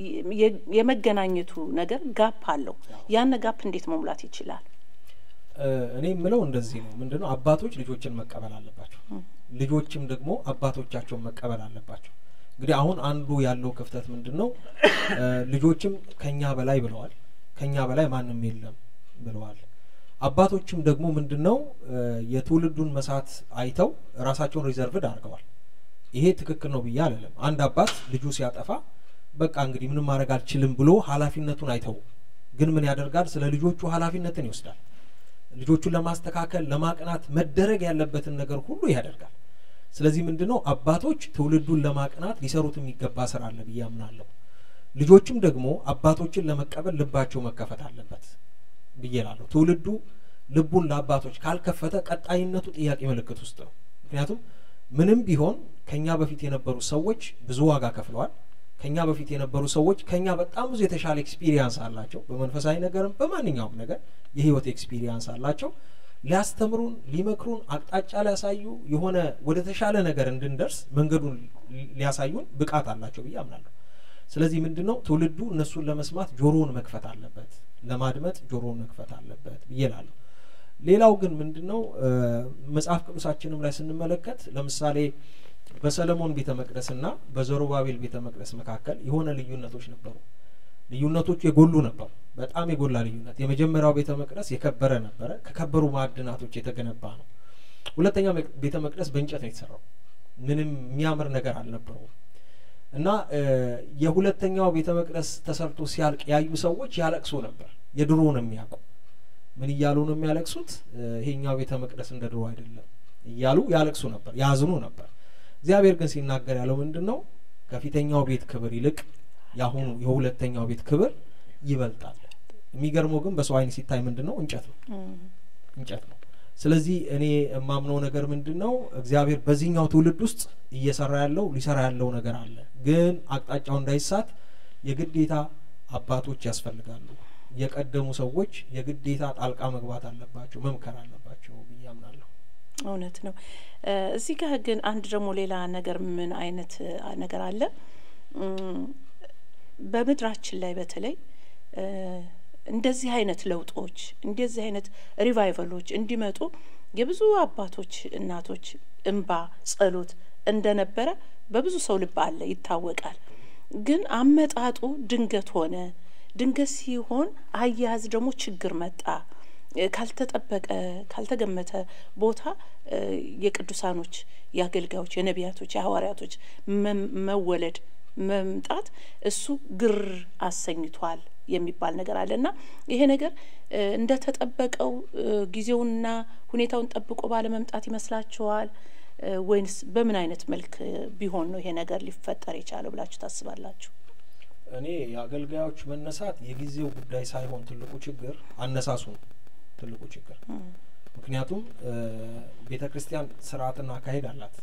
የ- የመገናኘቱ ነገር ጋፕ አለው። ያን ጋፕ እንዴት መሙላት ይችላል? እ፣ እኔ የምለው እንደዚህ ነው። ምንድነው አባቶች ልጆችን መቀበል አለባቸው፣ ልጆችም ደግሞ አባቶቻቸውን መቀበል አለባቸው። እንግዲህ አሁን አንዱ ያለው ክፍተት ምንድን ነው? እ፣ ልጆችም ከኛ በላይ ብለዋል፣ ከኛ በላይ ማንም የለም ብለዋል። አባቶችም ደግሞ ምንድን ነው እ፣ የትውልዱን መሳት አይተው ራሳቸውን ሪዘርቭድ አድርገዋል። ይሄ ትክክል ነው ብዬ አልልም። አንድ አባት ልጁ ሲያጠፋ በቃ እንግዲህ ምንም ማድረግ አልችልም ብሎ ኃላፊነቱን አይተው ግን ምን ያደርጋል? ስለ ልጆቹ ኃላፊነትን ይወስዳል። ልጆቹን ለማስተካከል ለማቅናት መደረግ ያለበትን ነገር ሁሉ ያደርጋል። ስለዚህ ምንድን ነው አባቶች ትውልዱን ለማቅናት ሊሰሩት የሚገባ ስራ አለ ብዬ አምናለሁ። ልጆችም ደግሞ አባቶችን ለመቀበል ልባቸው መከፈት አለበት ብዬ እላለሁ። ትውልዱ ልቡን ለአባቶች ካልከፈተ ቀጣይነቱ ጥያቄ ምልክት ውስጥ ነው። ምክንያቱም ምንም ቢሆን ከኛ በፊት የነበሩ ሰዎች ብዙ ዋጋ ከፍለዋል። ከኛ በፊት የነበሩ ሰዎች ከኛ በጣም ብዙ የተሻለ ኤክስፒሪየንስ አላቸው። በመንፈሳዊ ነገርም በማንኛውም ነገር የህይወት ኤክስፒሪየንስ አላቸው። ሊያስተምሩን፣ ሊመክሩን፣ አቅጣጫ ሊያሳዩ የሆነ ወደ ተሻለ ነገር እንድንደርስ መንገዱን ሊ- ሊያሳዩን ብቃት አላቸው ብዬ አምናለሁ። ስለዚህ ምንድን ነው ትውልዱ እነሱን ለመስማት ጆሮውን መክፈት አለበት፣ ለማድመጥ ጆሮውን መክፈት አለበት ብዬ እላለሁ። ሌላው ግን ምንድን ነው እ፣ መጽሐፍ ቅዱሳችንም ላይ ስንመለከት ለምሳሌ በሰለሞን ቤተ መቅደስና በዘሩባቤል ቤተ መቅደስ መካከል የሆነ ልዩነቶች ነበሩ። ልዩነቶቹ የጎሉ ነበሩ። በጣም የጎላ ልዩነት። የመጀመሪያው ቤተ መቅደስ የከበረ ነበረ፣ ከከበሩ ማዕድናቶች የተገነባ ነው። ሁለተኛው መቅ- ቤተ መቅደስ በእንጨት ነው የተሰራው። ምንም የሚያምር ነገር አልነበረውም። እና እ፣ የሁለተኛው ቤተ መቅደስ ተሰርቶ ሲያልቅ ያዩ ሰዎች ያለቅሱ ነበር። የድሮውን የሚያውቁ ምን እያሉ ነው የሚያለቅሱት? እ፣ ይሄኛው ቤተ መቅደስ እንደ ድሮ አይደለም እያሉ ያለቅሱ ነበር፣ ያዝኑ ነበር። እግዚአብሔር ግን ሲናገር ያለው ምንድን ነው? ከፊተኛው ቤት ክብር ይልቅ የአሁኑ የሁለተኛው ቤት ክብር ይበልጣል። የሚገርመው ግን በሰው ዓይን ሲታይ ምንድን ነው? እንጨት ነው እንጨት ነው። ስለዚህ እኔ የማምነው ነገር ምንድን ነው? እግዚአብሔር በዚህኛው ትውልድ ውስጥ እየሰራ ያለው ሊሰራ ያለው ነገር አለ። ግን አቅጣጫው እንዳይሳት የግዴታ አባቶች ያስፈልጋሉ። የቀደሙ ሰዎች የግዴታ ጣልቃ መግባት አለባቸው፣ መምከር አለባቸው ብዬ አምናለሁ። እውነት ነው። እ፣ እዚህ ጋር ግን አንድ ደግሞ ሌላ ነገር ምን አይነት እ፣ ነገር አለ እም፣ በምድራችን ላይ በተለይ እ፣ እንደዚህ አይነት ለውጦች እንደዚህ አይነት ሪቫይቨሎች እንዲመጡ የብዙ አባቶች እናቶች እንባ ጸሎት እንደነበረ በብዙ ሰው ልብ አለ ይታወቃል። ግን አመጣጡ ድንገት ሆነ። ድንገት ሲሆን አያያዝ ደግሞ ችግር መጣ። እ፣ ካልተጠበቀ ካልተገመተ ቦታ እ፣ የቅዱሳኖች የአገልጋዮች የነቢያቶች የሐዋርያቶች መም- መወለድ መምጣት እሱ ግር አሰኝቷል የሚባል ነገር አለ እና ይሄ ነገር እ፣ እንደተጠበቀው እ፣ ጊዜውንና ሁኔታውን ጠብቆ ባለመምጣት ይመስላችኋል እ፣ ወይንስ በምን አይነት መልክ እ፣ ቢሆን ነው ይሄ ነገር ሊፈጠር የቻለው ብላችሁ ታስባላችሁ? እኔ የአገልጋዮች መነሳት የጊዜው ጉዳይ ሳይሆን ትልቁ ችግር አነሳሱ ነው ትልቁ ችግር። ምክንያቱም ቤተ ክርስቲያን ስርዓትና አካሄድ አላት።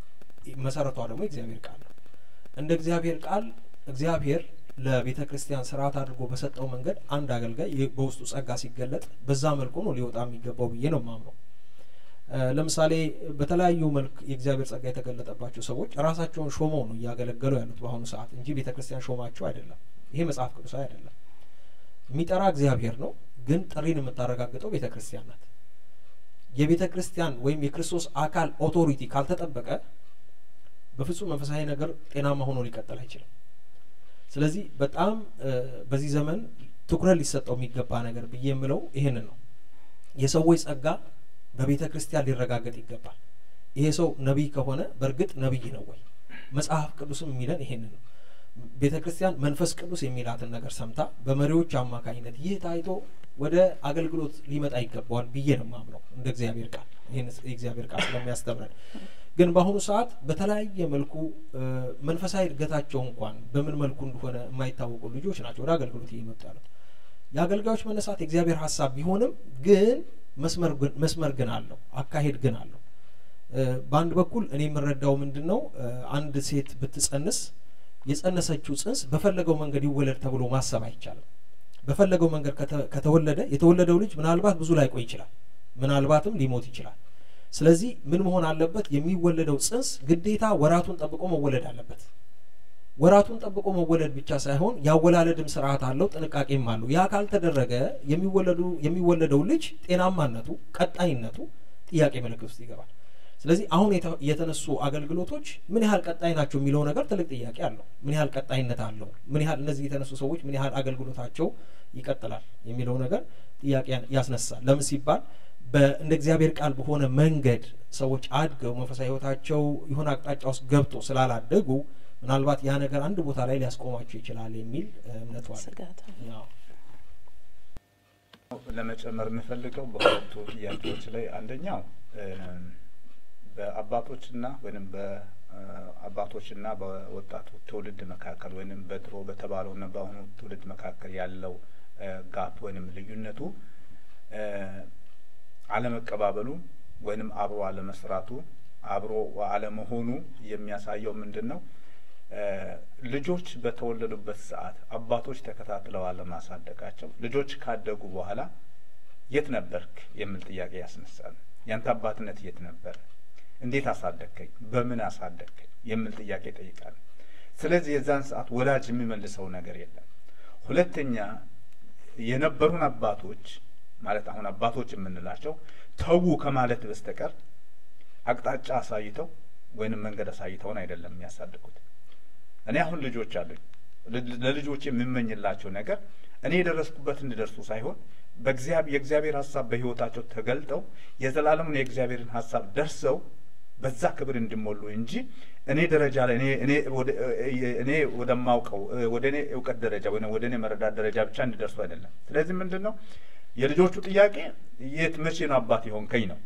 መሰረቷ ደግሞ የእግዚአብሔር ቃል ነው። እንደ እግዚአብሔር ቃል እግዚአብሔር ለቤተ ክርስቲያን ስርዓት አድርጎ በሰጠው መንገድ አንድ አገልጋይ የ- በውስጡ ጸጋ ሲገለጥ በዛ መልኩ ነው ሊወጣ የሚገባው ብዬ ነው ማምነው። እ፣ ለምሳሌ በተለያዩ መልክ የእግዚአብሔር ጸጋ የተገለጠባቸው ሰዎች ራሳቸውን ሾመው ነው እያገለገሉ ያሉት በአሁኑ ሰዓት እንጂ ቤተ ክርስቲያን ሾማቸው አይደለም። ይሄ መጽሐፍ ቅዱሳዊ አይደለም። የሚጠራ እግዚአብሔር ነው፣ ግን ጥሪን የምታረጋግጠው ቤተ ክርስቲያን ናት። የቤተ ክርስቲያን ወይም የክርስቶስ አካል ኦቶሪቲ ካልተጠበቀ በፍጹም መንፈሳዊ ነገር ጤናማ ሆኖ ሊቀጥል አይችልም። ስለዚህ በጣም እ፣ በዚህ ዘመን ትኩረት ሊሰጠው የሚገባ ነገር ብዬ የምለው ይሄንን ነው። የሰዎች ጸጋ በቤተ ክርስቲያን ሊረጋገጥ ይገባል። ይሄ ሰው ነቢይ ከሆነ በእርግጥ ነቢይ ነው ወይ? መጽሐፍ ቅዱስም የሚለን ይሄንን ነው። ቤተ ክርስቲያን መንፈስ ቅዱስ የሚላትን ነገር ሰምታ በመሪዎች አማካኝነት ይህ ታይቶ ወደ አገልግሎት ሊመጣ ይገባዋል ብዬ ነው ማምነው እንደ እግዚአብሔር ቃል ይህን የእግዚአብሔር ቃል ስለሚያስተምረን። ግን በአሁኑ ሰዓት በተለያየ መልኩ እ፣ መንፈሳዊ እድገታቸው እንኳን በምን መልኩ እንደሆነ የማይታወቁ ልጆች ናቸው ወደ አገልግሎት እየመጡ ያሉት። የአገልጋዮች መነሳት የእግዚአብሔር ሀሳብ ቢሆንም ግን መስመር ግን መስመር ግን አለው፣ አካሄድ ግን አለው። እ፣ በአንድ በኩል እኔ የምረዳው ምንድን ነው እ፣ አንድ ሴት ብትጸንስ የጸነሰችው ጽንስ በፈለገው መንገድ ይወለድ ተብሎ ማሰብ አይቻልም። በፈለገው መንገድ ከተ- ከተወለደ የተወለደው ልጅ ምናልባት ብዙ ላይቆይ ይችላል፣ ምናልባትም ሊሞት ይችላል። ስለዚህ ምን መሆን አለበት? የሚወለደው ጽንስ ግዴታ ወራቱን ጠብቆ መወለድ አለበት። ወራቱን ጠብቆ መወለድ ብቻ ሳይሆን ያወላለድም ስርዓት አለው፣ ጥንቃቄም አለው። ያ ካልተደረገ የሚወለዱ የሚወለደው ልጅ ጤናማነቱ፣ ቀጣይነቱ ጥያቄ ምልክት ውስጥ ይገባል። ስለዚህ አሁን የተ- የተነሱ አገልግሎቶች ምን ያህል ቀጣይ ናቸው የሚለው ነገር ትልቅ ጥያቄ አለው። ምን ያህል ቀጣይነት አለው? ምን ያህል እነዚህ የተነሱ ሰዎች ምን ያህል አገልግሎታቸው ይቀጥላል የሚለው ነገር ጥያቄ ያን- ያስነሳል። ለምን ሲባል በ- እንደ እግዚአብሔር ቃል በሆነ መንገድ ሰዎች አድገው መንፈሳዊ ሕይወታቸው የሆነ አቅጣጫ ውስጥ ገብቶ ስላላደጉ ምናልባት ያ ነገር አንድ ቦታ ላይ ሊያስቆማቸው ይችላል የሚል እ፣ እምነቱ አለ። ስጋት አለ። ያው ለመጨመር የምፈልገው በሁለቱ ጥያቄዎች ላይ አንደኛው እም፣ በአባቶችና ወይም በአባቶችና በወጣቱ ትውልድ መካከል ወይም በድሮ በተባለውና በአሁኑ ትውልድ መካከል ያለው እ፣ ጋፕ ወይም ልዩነቱ እ፣ አለመቀባበሉ ወይንም አብሮ አለመስራቱ አብሮ አለመሆኑ የሚያሳየው ምንድን ነው? እ፣ ልጆች በተወለዱበት ሰዓት አባቶች ተከታትለው አለማሳደጋቸው ልጆች ካደጉ በኋላ የት ነበርክ የሚል ጥያቄ ያስነሳል። ያንተ አባትነት የት ነበር? እንዴት አሳደግከኝ? በምን አሳደግከኝ? የሚል ጥያቄ ይጠይቃል። ስለዚህ የዛን ሰዓት ወላጅ የሚመልሰው ነገር የለም። ሁለተኛ የነበሩን አባቶች ማለት አሁን አባቶች የምንላቸው ተዉ ከማለት በስተቀር አቅጣጫ አሳይተው ወይንም መንገድ አሳይተውን አይደለም የሚያሳድጉት። እኔ አሁን ልጆች አሉኝ። ል- ለልጆች የምመኝላቸው ነገር እኔ የደረስኩበት እንዲደርሱ ሳይሆን በእግዚአብሔር የእግዚአብሔር ሀሳብ በሕይወታቸው ተገልጠው የዘላለሙን የእግዚአብሔርን ሀሳብ ደርሰው በዛ ክብር እንዲሞሉ እንጂ እኔ ደረጃ ላይ እኔ እኔ ወደ እኔ ወደማውቀው ወደ እኔ እውቀት ደረጃ ወይ ወደ እኔ መረዳት ደረጃ ብቻ እንዲደርሱ አይደለም። ስለዚህ ምንድን ነው የልጆቹ ጥያቄ የት መቼ ነው አባት የሆንከኝ ነው።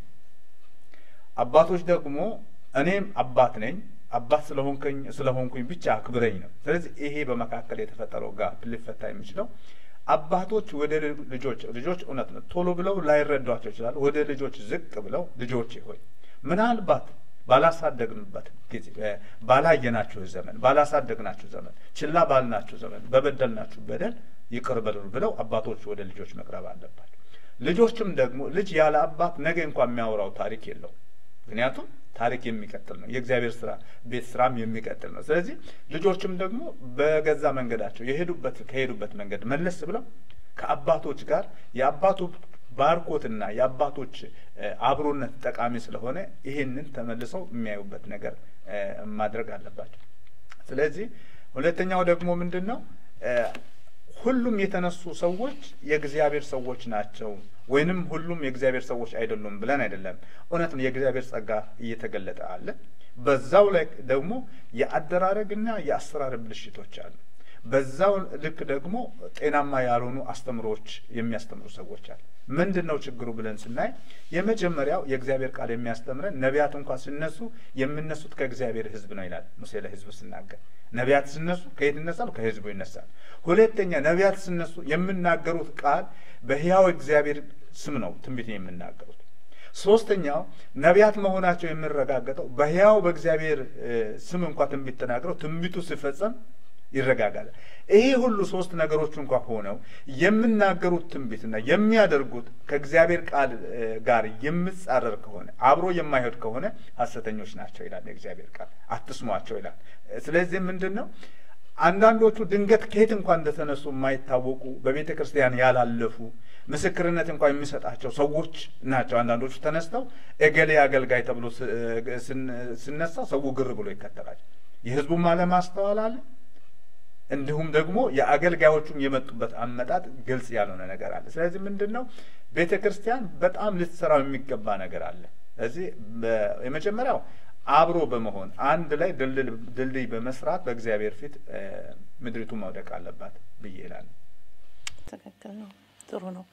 አባቶች ደግሞ እኔም አባት ነኝ አባት ስለሆንከኝ ስለሆንኩኝ ብቻ አክብረኝ ነው። ስለዚህ ይሄ በመካከል የተፈጠረው ጋፕ ሊፈታ የሚችለው አባቶች ወደ ልጆች ልጆች እውነት ነው ቶሎ ብለው ላይረዷቸው ይችላል። ወደ ልጆች ዝቅ ብለው ልጆቼ ሆይ ምናልባት ባላሳደግንበት ጊዜ እ፣ ባላየናችሁ ዘመን ባላሳደግናችሁ ዘመን ችላ ባልናችሁ ዘመን በበደልናችሁ በደል ይቅር በሉን ብለው አባቶች ወደ ልጆች መቅረብ አለባቸው። ልጆችም ደግሞ ልጅ ያለ አባት ነገ እንኳን የሚያወራው ታሪክ የለውም። ምክንያቱም ታሪክ የሚቀጥል ነው። የእግዚአብሔር ስራ ቤት ስራም የሚቀጥል ነው። ስለዚህ ልጆችም ደግሞ በገዛ መንገዳቸው የሄዱበት ከሄዱበት መንገድ መለስ ብለው ከአባቶች ጋር የአባቱ ባርኮትና የአባቶች እ፣ አብሮነት ጠቃሚ ስለሆነ ይሄንን ተመልሰው የሚያዩበት ነገር እ፣ ማድረግ አለባቸው። ስለዚህ ሁለተኛው ደግሞ ምንድን ነው እ፣ ሁሉም የተነሱ ሰዎች የእግዚአብሔር ሰዎች ናቸው ወይንም ሁሉም የእግዚአብሔር ሰዎች አይደሉም ብለን አይደለም። እውነት ነው፣ የእግዚአብሔር ጸጋ እየተገለጠ አለ። በዛው ላይ ደግሞ የአደራረግና የአሰራር ብልሽቶች አሉ። በዛው ልክ ደግሞ ጤናማ ያልሆኑ አስተምሮዎች የሚያስተምሩ ሰዎች አሉ። ምንድን ነው ችግሩ ብለን ስናይ የመጀመሪያው የእግዚአብሔር ቃል የሚያስተምረን ነቢያት እንኳን ሲነሱ የሚነሱት ከእግዚአብሔር ሕዝብ ነው ይላል ሙሴ ለሕዝቡ ሲናገር። ነቢያት ሲነሱ ከየት ይነሳሉ? ከሕዝቡ ይነሳል። ሁለተኛ ነቢያት ሲነሱ የሚናገሩት ቃል በሕያው እግዚአብሔር ስም ነው ትንቢት የሚናገሩት። ሶስተኛው ነቢያት መሆናቸው የሚረጋገጠው በሕያው በእግዚአብሔር ስም እንኳ ትንቢት ተናግረው ትንቢቱ ሲፈጸም ይረጋጋል። ይሄ ሁሉ ሶስት ነገሮች እንኳ ሆነው የሚናገሩት ትንቢትና የሚያደርጉት ከእግዚአብሔር ቃል ጋር የሚጻረር ከሆነ አብሮ የማይሄድ ከሆነ ሐሰተኞች ናቸው ይላል የእግዚአብሔር ቃል። አትስሟቸው ይላል። ስለዚህ ምንድን ነው አንዳንዶቹ ድንገት ከየት እንኳን እንደተነሱ የማይታወቁ በቤተ ክርስቲያን ያላለፉ ምስክርነት እንኳን የሚሰጣቸው ሰዎች ናቸው። አንዳንዶቹ ተነስተው እገሌ አገልጋይ ተብሎ ሲነሳ ሰው ግር ብሎ ይከተላል። የህዝቡም አለማስተዋል አለ። እንዲሁም ደግሞ የአገልጋዮቹም የመጡበት አመጣጥ ግልጽ ያልሆነ ነገር አለ። ስለዚህ ምንድን ነው ቤተ ክርስቲያን በጣም ልትሰራው የሚገባ ነገር አለ። ስለዚህ የመጀመሪያው አብሮ በመሆን አንድ ላይ ድልድይ በመስራት በእግዚአብሔር ፊት ምድሪቱ መውደቅ አለባት ብዬ እላለሁ። ትክክል ነው። ጥሩ ነው።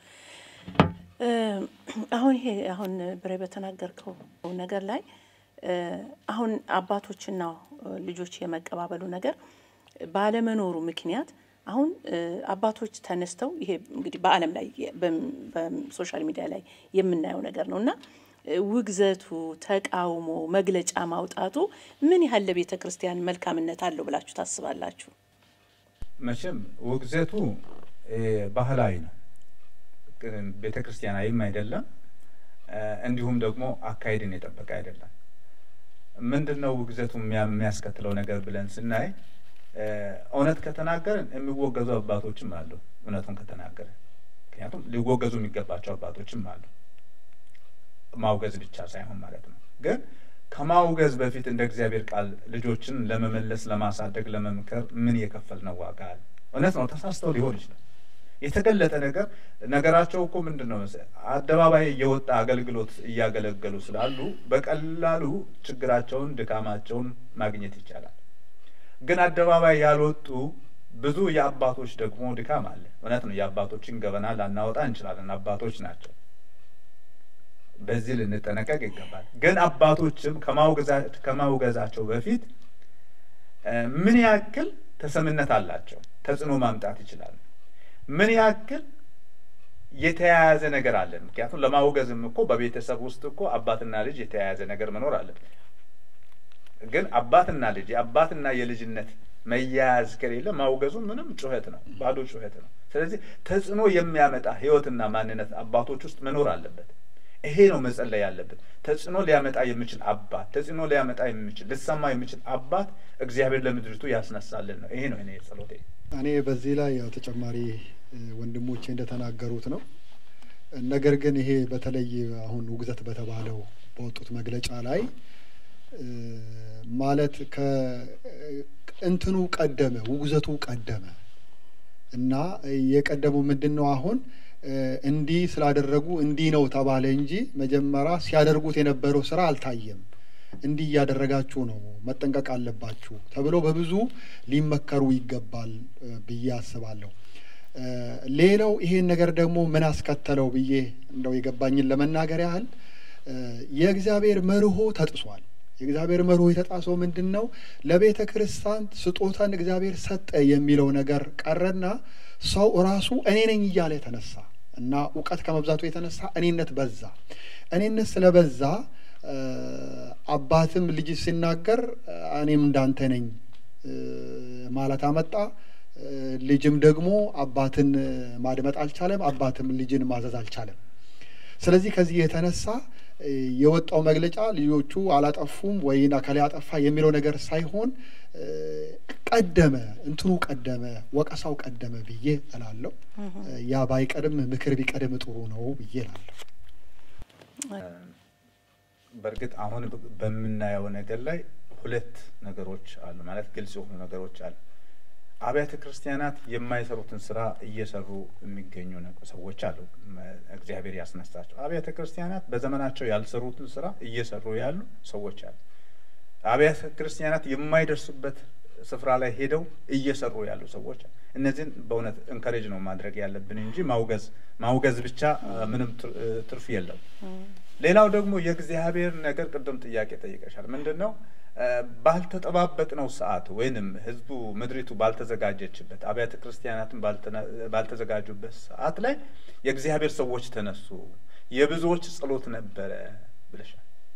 አሁን ይሄ አሁን ብሬ በተናገርከው ነገር ላይ አሁን አባቶችና ልጆች የመቀባበሉ ነገር ባለመኖሩ ምክንያት አሁን አባቶች ተነስተው ይሄ እንግዲህ በዓለም ላይ በሶሻል ሚዲያ ላይ የምናየው ነገር ነው እና ውግዘቱ፣ ተቃውሞ፣ መግለጫ ማውጣቱ ምን ያህል ለቤተ ክርስቲያን መልካምነት አለው ብላችሁ ታስባላችሁ? መቼም ውግዘቱ ባህላዊ ነው፣ ቤተ ክርስቲያናዊም አይደለም፣ እንዲሁም ደግሞ አካሄድን የጠበቀ አይደለም። ምንድን ነው ውግዘቱ የሚያስከትለው ነገር ብለን ስናይ እውነት ከተናገርን የሚወገዙ አባቶችም አሉ። እውነቱን ከተናገርን ምክንያቱም ሊወገዙ የሚገባቸው አባቶችም አሉ። ማውገዝ ብቻ ሳይሆን ማለት ነው። ግን ከማውገዝ በፊት እንደ እግዚአብሔር ቃል ልጆችን ለመመለስ፣ ለማሳደግ፣ ለመምከር ምን የከፈልነው ዋጋ አለ? እውነት ነው ተሳስተው ሊሆን ይችላል። የተገለጠ ነገር ነገራቸው እኮ ምንድን ነው መሰለህ አደባባይ የወጣ አገልግሎት እያገለገሉ ስላሉ በቀላሉ ችግራቸውን፣ ድካማቸውን ማግኘት ይቻላል። ግን አደባባይ ያልወጡ ብዙ የአባቶች ደግሞ ድካም አለ። እውነት ነው የአባቶችን ገበና ላናወጣ እንችላለን። አባቶች ናቸው። በዚህ ልንጠነቀቅ ይገባል። ግን አባቶችም ከማውገዛቸው በፊት ምን ያክል ተሰምነት አላቸው፣ ተጽዕኖ ማምጣት ይችላሉ፣ ምን ያክል የተያያዘ ነገር አለን። ምክንያቱም ለማውገዝም እኮ በቤተሰብ ውስጥ እኮ አባትና ልጅ የተያያዘ ነገር መኖር አለበት። ግን አባትና ልጅ የአባትና የልጅነት መያያዝ ከሌለ ማውገዙ ምንም ጩኸት ነው፣ ባዶ ጩኸት ነው። ስለዚህ ተጽዕኖ የሚያመጣ ሕይወትና ማንነት አባቶች ውስጥ መኖር አለበት። ይሄ ነው መጸለይ ያለበት። ተጽዕኖ ሊያመጣ የሚችል አባት፣ ተጽዕኖ ሊያመጣ የሚችል ልሰማ የሚችል አባት እግዚአብሔር ለምድሪቱ ያስነሳልን ነው። ይሄ ነው እኔ ጸሎቴ። እኔ በዚህ ላይ ያው ተጨማሪ ወንድሞቼ እንደተናገሩት ነው። ነገር ግን ይሄ በተለይ አሁን ውግዘት በተባለው በወጡት መግለጫ ላይ ማለት ከእንትኑ ቀደመ፣ ውግዘቱ ቀደመ እና የቀደመው ምንድን ነው አሁን እንዲህ ስላደረጉ እንዲህ ነው ተባለ እንጂ መጀመሪያ ሲያደርጉት የነበረው ስራ አልታየም። እንዲህ እያደረጋችሁ ነው፣ መጠንቀቅ አለባችሁ ተብሎ በብዙ ሊመከሩ ይገባል ብዬ አስባለሁ። ሌላው ይሄን ነገር ደግሞ ምን አስከተለው ብዬ እንደው የገባኝን ለመናገር ያህል የእግዚአብሔር መርሆ ተጥሷል። የእግዚአብሔር መርሆ የተጣሰው ምንድን ነው? ለቤተ ክርስቲያን ስጦታን እግዚአብሔር ሰጠ የሚለው ነገር ቀረና ሰው ራሱ እኔ ነኝ እያለ ተነሳ እና እውቀት ከመብዛቱ የተነሳ እኔነት በዛ። እኔነት ስለበዛ አባትም ልጅ ሲናገር እኔም እንዳንተ ነኝ ማለት አመጣ። ልጅም ደግሞ አባትን ማድመጥ አልቻለም፣ አባትም ልጅን ማዘዝ አልቻለም። ስለዚህ ከዚህ የተነሳ የወጣው መግለጫ ልጆቹ አላጠፉም ወይን አካል አጠፋ የሚለው ነገር ሳይሆን ቀደመ፣ እንትኑ ቀደመ፣ ወቀሳው ቀደመ ብዬ እላለሁ። ያ ባይቀድም ምክር ቢቀድም ጥሩ ነው ብዬ እላለሁ። በእርግጥ አሁን በምናየው ነገር ላይ ሁለት ነገሮች አሉ ማለት ግልጽ የሆኑ ነገሮች አሉ። አብያተ ክርስቲያናት የማይሰሩትን ስራ እየሰሩ የሚገኙ ነገ- ሰዎች አሉ። መ- እግዚአብሔር ያስነሳቸው አብያተ ክርስቲያናት በዘመናቸው ያልሰሩትን ስራ እየሰሩ ያሉ ሰዎች አሉ። አብያተ ክርስቲያናት የማይደርሱበት ስፍራ ላይ ሄደው እየሰሩ ያሉ ሰዎች አሉ። እነዚህን በእውነት እንከሬጅ ነው ማድረግ ያለብን እንጂ ማውገዝ ማውገዝ ብቻ አ፣ ምንም ትር- እ፣ ትርፍ የለው። ሌላው ደግሞ የእግዚአብሔር ነገር ቅድም ጥያቄ ጠይቀሻል። ምንድን ነው እ፣ ባልተጠባበቅነው ሰዓት ወይንም ህዝቡ ምድሪቱ ባልተዘጋጀችበት አብያተ ክርስቲያናትን ባልተነ- ባልተዘጋጁበት ሰዓት ላይ የእግዚአብሔር ሰዎች ተነሱ፣ የብዙዎች ጸሎት ነበረ ብለሻል።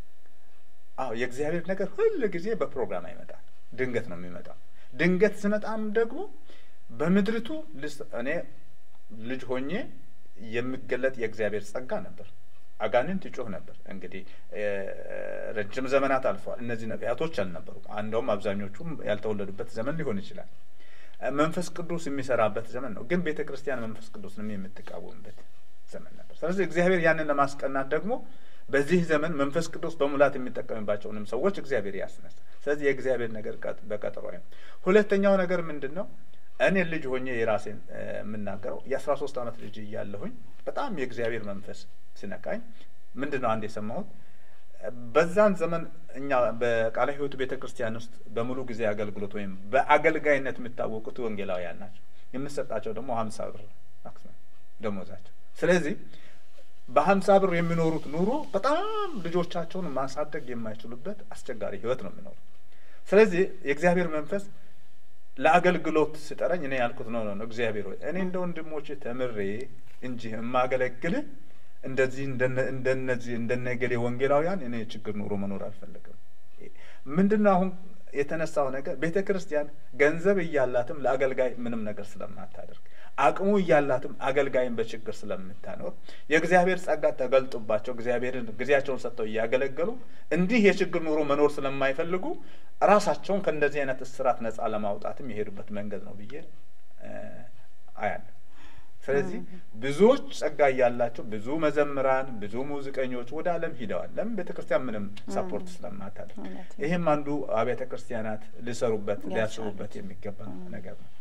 አዎ የእግዚአብሔር ነገር ሁል ጊዜ በፕሮግራም አይመጣም፣ ድንገት ነው የሚመጣው። ድንገት ስመጣም ደግሞ በምድሪቱ ልስ እኔ ልጅ ሆኜ የሚገለጥ የእግዚአብሔር ጸጋ ነበር። አጋንንት ይጮህ ነበር። እንግዲህ እ፣ ረጅም ዘመናት አልፈዋል። እነዚህ ነቢያቶች አልነበሩም። እንደውም አብዛኞቹም ያልተወለዱበት ዘመን ሊሆን ይችላል። እ፣ መንፈስ ቅዱስ የሚሰራበት ዘመን ነው። ግን ቤተ ክርስቲያን መንፈስ ቅዱስንም የምትቃወምበት ዘመን ነበር። ስለዚህ እግዚአብሔር ያንን ለማስቀናት ደግሞ በዚህ ዘመን መንፈስ ቅዱስ በሙላት የሚጠቀምባቸውንም ሰዎች እግዚአብሔር ያስነሳ። ስለዚህ የእግዚአብሔር ነገር ቀጥ- በቀጠሮ ነው። ሁለተኛው ነገር ምንድን ነው? እኔ ልጅ ሆኜ የራሴን እ፣ የምናገረው የአስራ ሶስት ዓመት ልጅ እያለሁኝ በጣም የእግዚአብሔር መንፈስ ሲነካኝ ምንድን ነው አንድ የሰማሁት በዛን ዘመን እኛ በቃለ ሕይወት ቤተ ክርስቲያን ውስጥ በሙሉ ጊዜ አገልግሎት ወይም በአገልጋይነት የሚታወቁት ወንጌላውያን ናቸው። የምሰጣቸው ደግሞ ሀምሳ ብር ማክሲመም ደሞዛቸው። ስለዚህ በሀምሳ ብር የሚኖሩት ኑሮ በጣም ልጆቻቸውን ማሳደግ የማይችሉበት አስቸጋሪ ህይወት ነው የሚኖሩት። ስለዚህ የእግዚአብሔር መንፈስ ለአገልግሎት ስጠረኝ እኔ ያልኩት ነው ነው እግዚአብሔር ሆይ እኔ እንደ ወንድሞች ተምሬ እንጂ የማገለግልህ እንደዚህ እንደነ- እንደነዚህ እንደነገሌ ወንጌላውያን እኔ ችግር ኑሮ መኖር አልፈለግም። ምንድን ነው አሁን የተነሳው ነገር ቤተ ክርስቲያን ገንዘብ እያላትም ለአገልጋይ ምንም ነገር ስለማታደርግ አቅሙ እያላትም አገልጋይን በችግር ስለምታኖር የእግዚአብሔር ጸጋ ተገልጦባቸው እግዚአብሔርን ጊዜያቸውን ሰጥተው እያገለገሉ እንዲህ የችግር ኑሮ መኖር ስለማይፈልጉ ራሳቸውን ከእንደዚህ አይነት እስራት ነጻ ለማውጣትም የሄዱበት መንገድ ነው ብዬ እ፣ አያለሁ። ስለዚህ ብዙዎች ጸጋ እያላቸው ብዙ መዘምራን፣ ብዙ ሙዚቀኞች ወደ ዓለም ሂደዋል። ለምን? ቤተ ክርስቲያን ምንም ሰፖርት ስለማታደርግ። እውነት ነው። ይህም አንዱ አብያተ ክርስቲያናት ሊሰሩበት ሊያስቡበት የሚገባ ነገር ነው።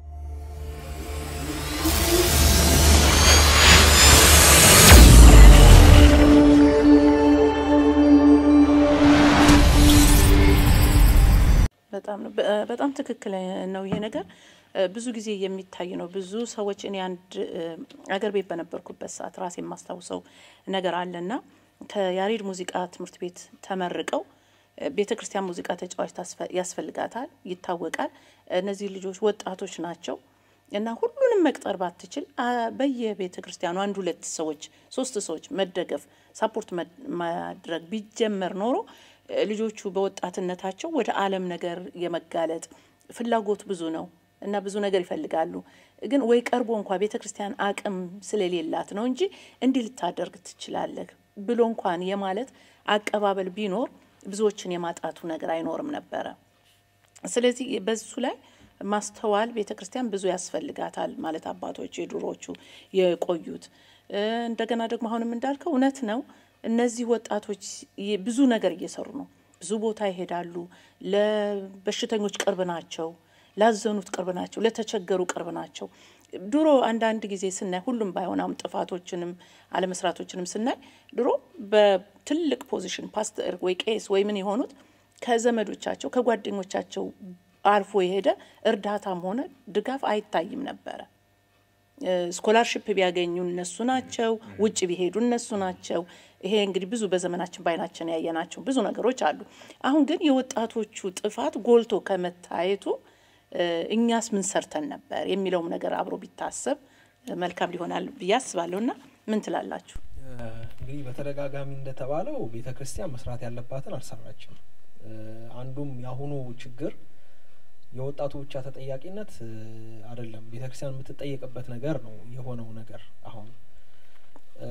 በጣም ነው በ- በጣም ትክክል ነው ይሄ ነገር እ፣ ብዙ ጊዜ የሚታይ ነው። ብዙ ሰዎች እኔ አንድ እ፣ አገር ቤት በነበርኩበት ሰዓት ራሴ የማስታውሰው ነገር አለና ከያሬድ ሙዚቃ ትምህርት ቤት ተመርቀው ቤተ ክርስቲያን ሙዚቃ ተጫዋች ታስፈ- ያስፈልጋታል፣ ይታወቃል። እነዚህ ልጆች ወጣቶች ናቸው እና ሁሉንም መቅጠር ባትችል አ፣ በየቤተ ክርስቲያኑ አንድ ሁለት ሰዎች ሶስት ሰዎች መደገፍ ሳፖርት መድ- ማድረግ ቢጀመር ኖሮ እ፣ ልጆቹ በወጣትነታቸው ወደ ዓለም ነገር የመጋለጥ ፍላጎት ብዙ ነው እና ብዙ ነገር ይፈልጋሉ። ግን ወይ ቀርቦ እንኳ ቤተ ክርስቲያን አቅም ስለሌላት ነው እንጂ እንዲህ ልታደርግ ትችላለህ ብሎ እንኳን የማለት አቀባበል ቢኖር ብዙዎችን የማጣቱ ነገር አይኖርም ነበረ። ስለዚህ በሱ ላይ ማስተዋል ቤተ ክርስቲያን ብዙ ያስፈልጋታል ማለት አባቶች የድሮዎቹ የቆዩት እ፣ እንደገና ደግሞ አሁንም እንዳልከው እውነት ነው። እነዚህ ወጣቶች ይ- ብዙ ነገር እየሰሩ ነው። ብዙ ቦታ ይሄዳሉ። ለበሽተኞች ቅርብ ናቸው። ላዘኑት ቅርብ ናቸው። ለተቸገሩ ቅርብ ናቸው። ድሮ አንዳንድ ጊዜ ስናይ ሁሉም ባይሆን አሁን ጥፋቶችንም አለመስራቶችንም ስናይ ድሮ በትልቅ ፖዚሽን ፓስተር ወይ ቄስ ወይ ምን የሆኑት ከዘመዶቻቸው ከጓደኞቻቸው አልፎ የሄደ እርዳታም ሆነ ድጋፍ አይታይም ነበረ። ስኮላርሽፕ ቢያገኙ እነሱ ናቸው። ውጭ ቢሄዱ እነሱ ናቸው። ይሄ እንግዲህ ብዙ በዘመናችን በዓይናችን ያየናቸው ብዙ ነገሮች አሉ። አሁን ግን የወጣቶቹ ጥፋት ጎልቶ ከመታየቱ እ፣ እኛስ ምን ሰርተን ነበር የሚለውም ነገር አብሮ ቢታሰብ እ፣ መልካም ሊሆናል ብዬ አስባለሁ። እና ምን ትላላችሁ? እንግዲህ በተደጋጋሚ እንደተባለው ቤተ ክርስቲያን መስራት ያለባትን አልሰራችም። እ፣ አንዱም የአሁኑ ችግር የወጣቱ ብቻ ተጠያቂነት እ፣ አይደለም። ቤተ ክርስቲያን የምትጠየቅበት ነገር ነው የሆነው ነገር አሁን እ፣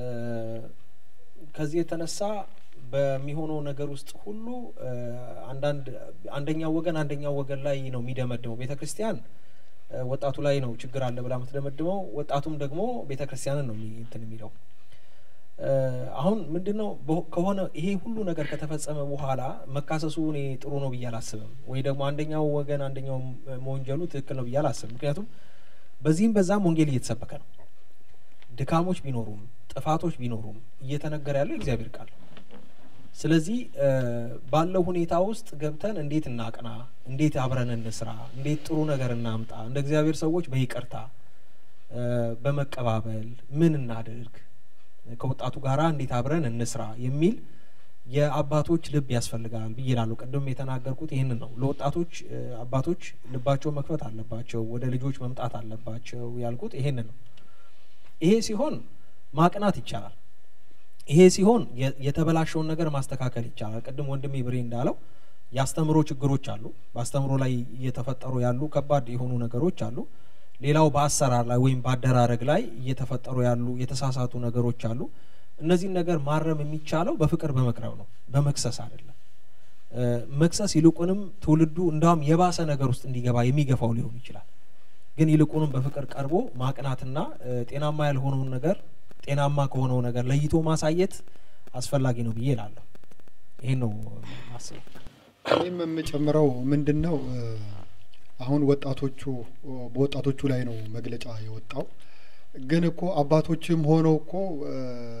ከዚህ የተነሳ በሚሆነው ነገር ውስጥ ሁሉ እ፣ አንዳንድ አንደኛው ወገን አንደኛው ወገን ላይ ነው የሚደመድመው። ቤተ ክርስቲያን እ፣ ወጣቱ ላይ ነው ችግር አለ ብላ የምትደመድመው፣ ወጣቱም ደግሞ ቤተ ክርስቲያንን ነው የሚ- እንትን የሚለው እ፣ አሁን ምንድን ነው በ- ከሆነ ይሄ ሁሉ ነገር ከተፈጸመ በኋላ መካሰሱ እኔ ጥሩ ነው ብዬ አላስብም፣ ወይ ደግሞ አንደኛው ወገን አንደኛው መወንጀሉ ትክክል ነው ብዬ አላስብም። ምክንያቱም በዚህም በዛም ወንጌል እየተሰበከ ነው። ድካሞች ቢኖሩም ጥፋቶች ቢኖሩም እየተነገረ ያለው የእግዚአብሔር ቃል ነው። ስለዚህ እ፣ ባለው ሁኔታ ውስጥ ገብተን እንዴት እናቅና፣ እንዴት አብረን እንስራ፣ እንዴት ጥሩ ነገር እናምጣ፣ እንደ እግዚአብሔር ሰዎች በይቅርታ እ፣ በመቀባበል ምን እናድርግ፣ ከወጣቱ ጋራ እንዴት አብረን እንስራ የሚል የአባቶች ልብ ያስፈልጋል ብዬ እላለሁ። ቅድም የተናገርኩት ይህንን ነው። ለወጣቶች እ፣ አባቶች ልባቸው መክፈት አለባቸው፣ ወደ ልጆች መምጣት አለባቸው ያልኩት ይሄንን ነው። ይሄ ሲሆን ማቅናት ይቻላል። ይሄ ሲሆን የ- የተበላሸውን ነገር ማስተካከል ይቻላል። ቅድም ወንድሜ ብሬ እንዳለው የአስተምሮ ችግሮች አሉ። በአስተምሮ ላይ እየተፈጠሩ ያሉ ከባድ የሆኑ ነገሮች አሉ። ሌላው በአሰራር ላይ ወይም በአደራረግ ላይ እየተፈጠሩ ያሉ የተሳሳቱ ነገሮች አሉ። እነዚህን ነገር ማረም የሚቻለው በፍቅር በመቅረብ ነው፣ በመክሰስ አይደለም። እ፣ መክሰስ ይልቁንም ትውልዱ እንዳውም የባሰ ነገር ውስጥ እንዲገባ የሚገፋው ሊሆን ይችላል። ግን ይልቁንም በፍቅር ቀርቦ ማቅናትና እ፣ ጤናማ ያልሆነውን ነገር ጤናማ ከሆነው ነገር ለይቶ ማሳየት አስፈላጊ ነው ብዬ እላለሁ። ይሄን ነው ማስበው። እኔም የምጨምረው ምንድን ነው እ፣ አሁን ወጣቶቹ በወጣቶቹ ላይ ነው መግለጫ የወጣው። ግን እኮ አባቶችም ሆነው እኮ እ፣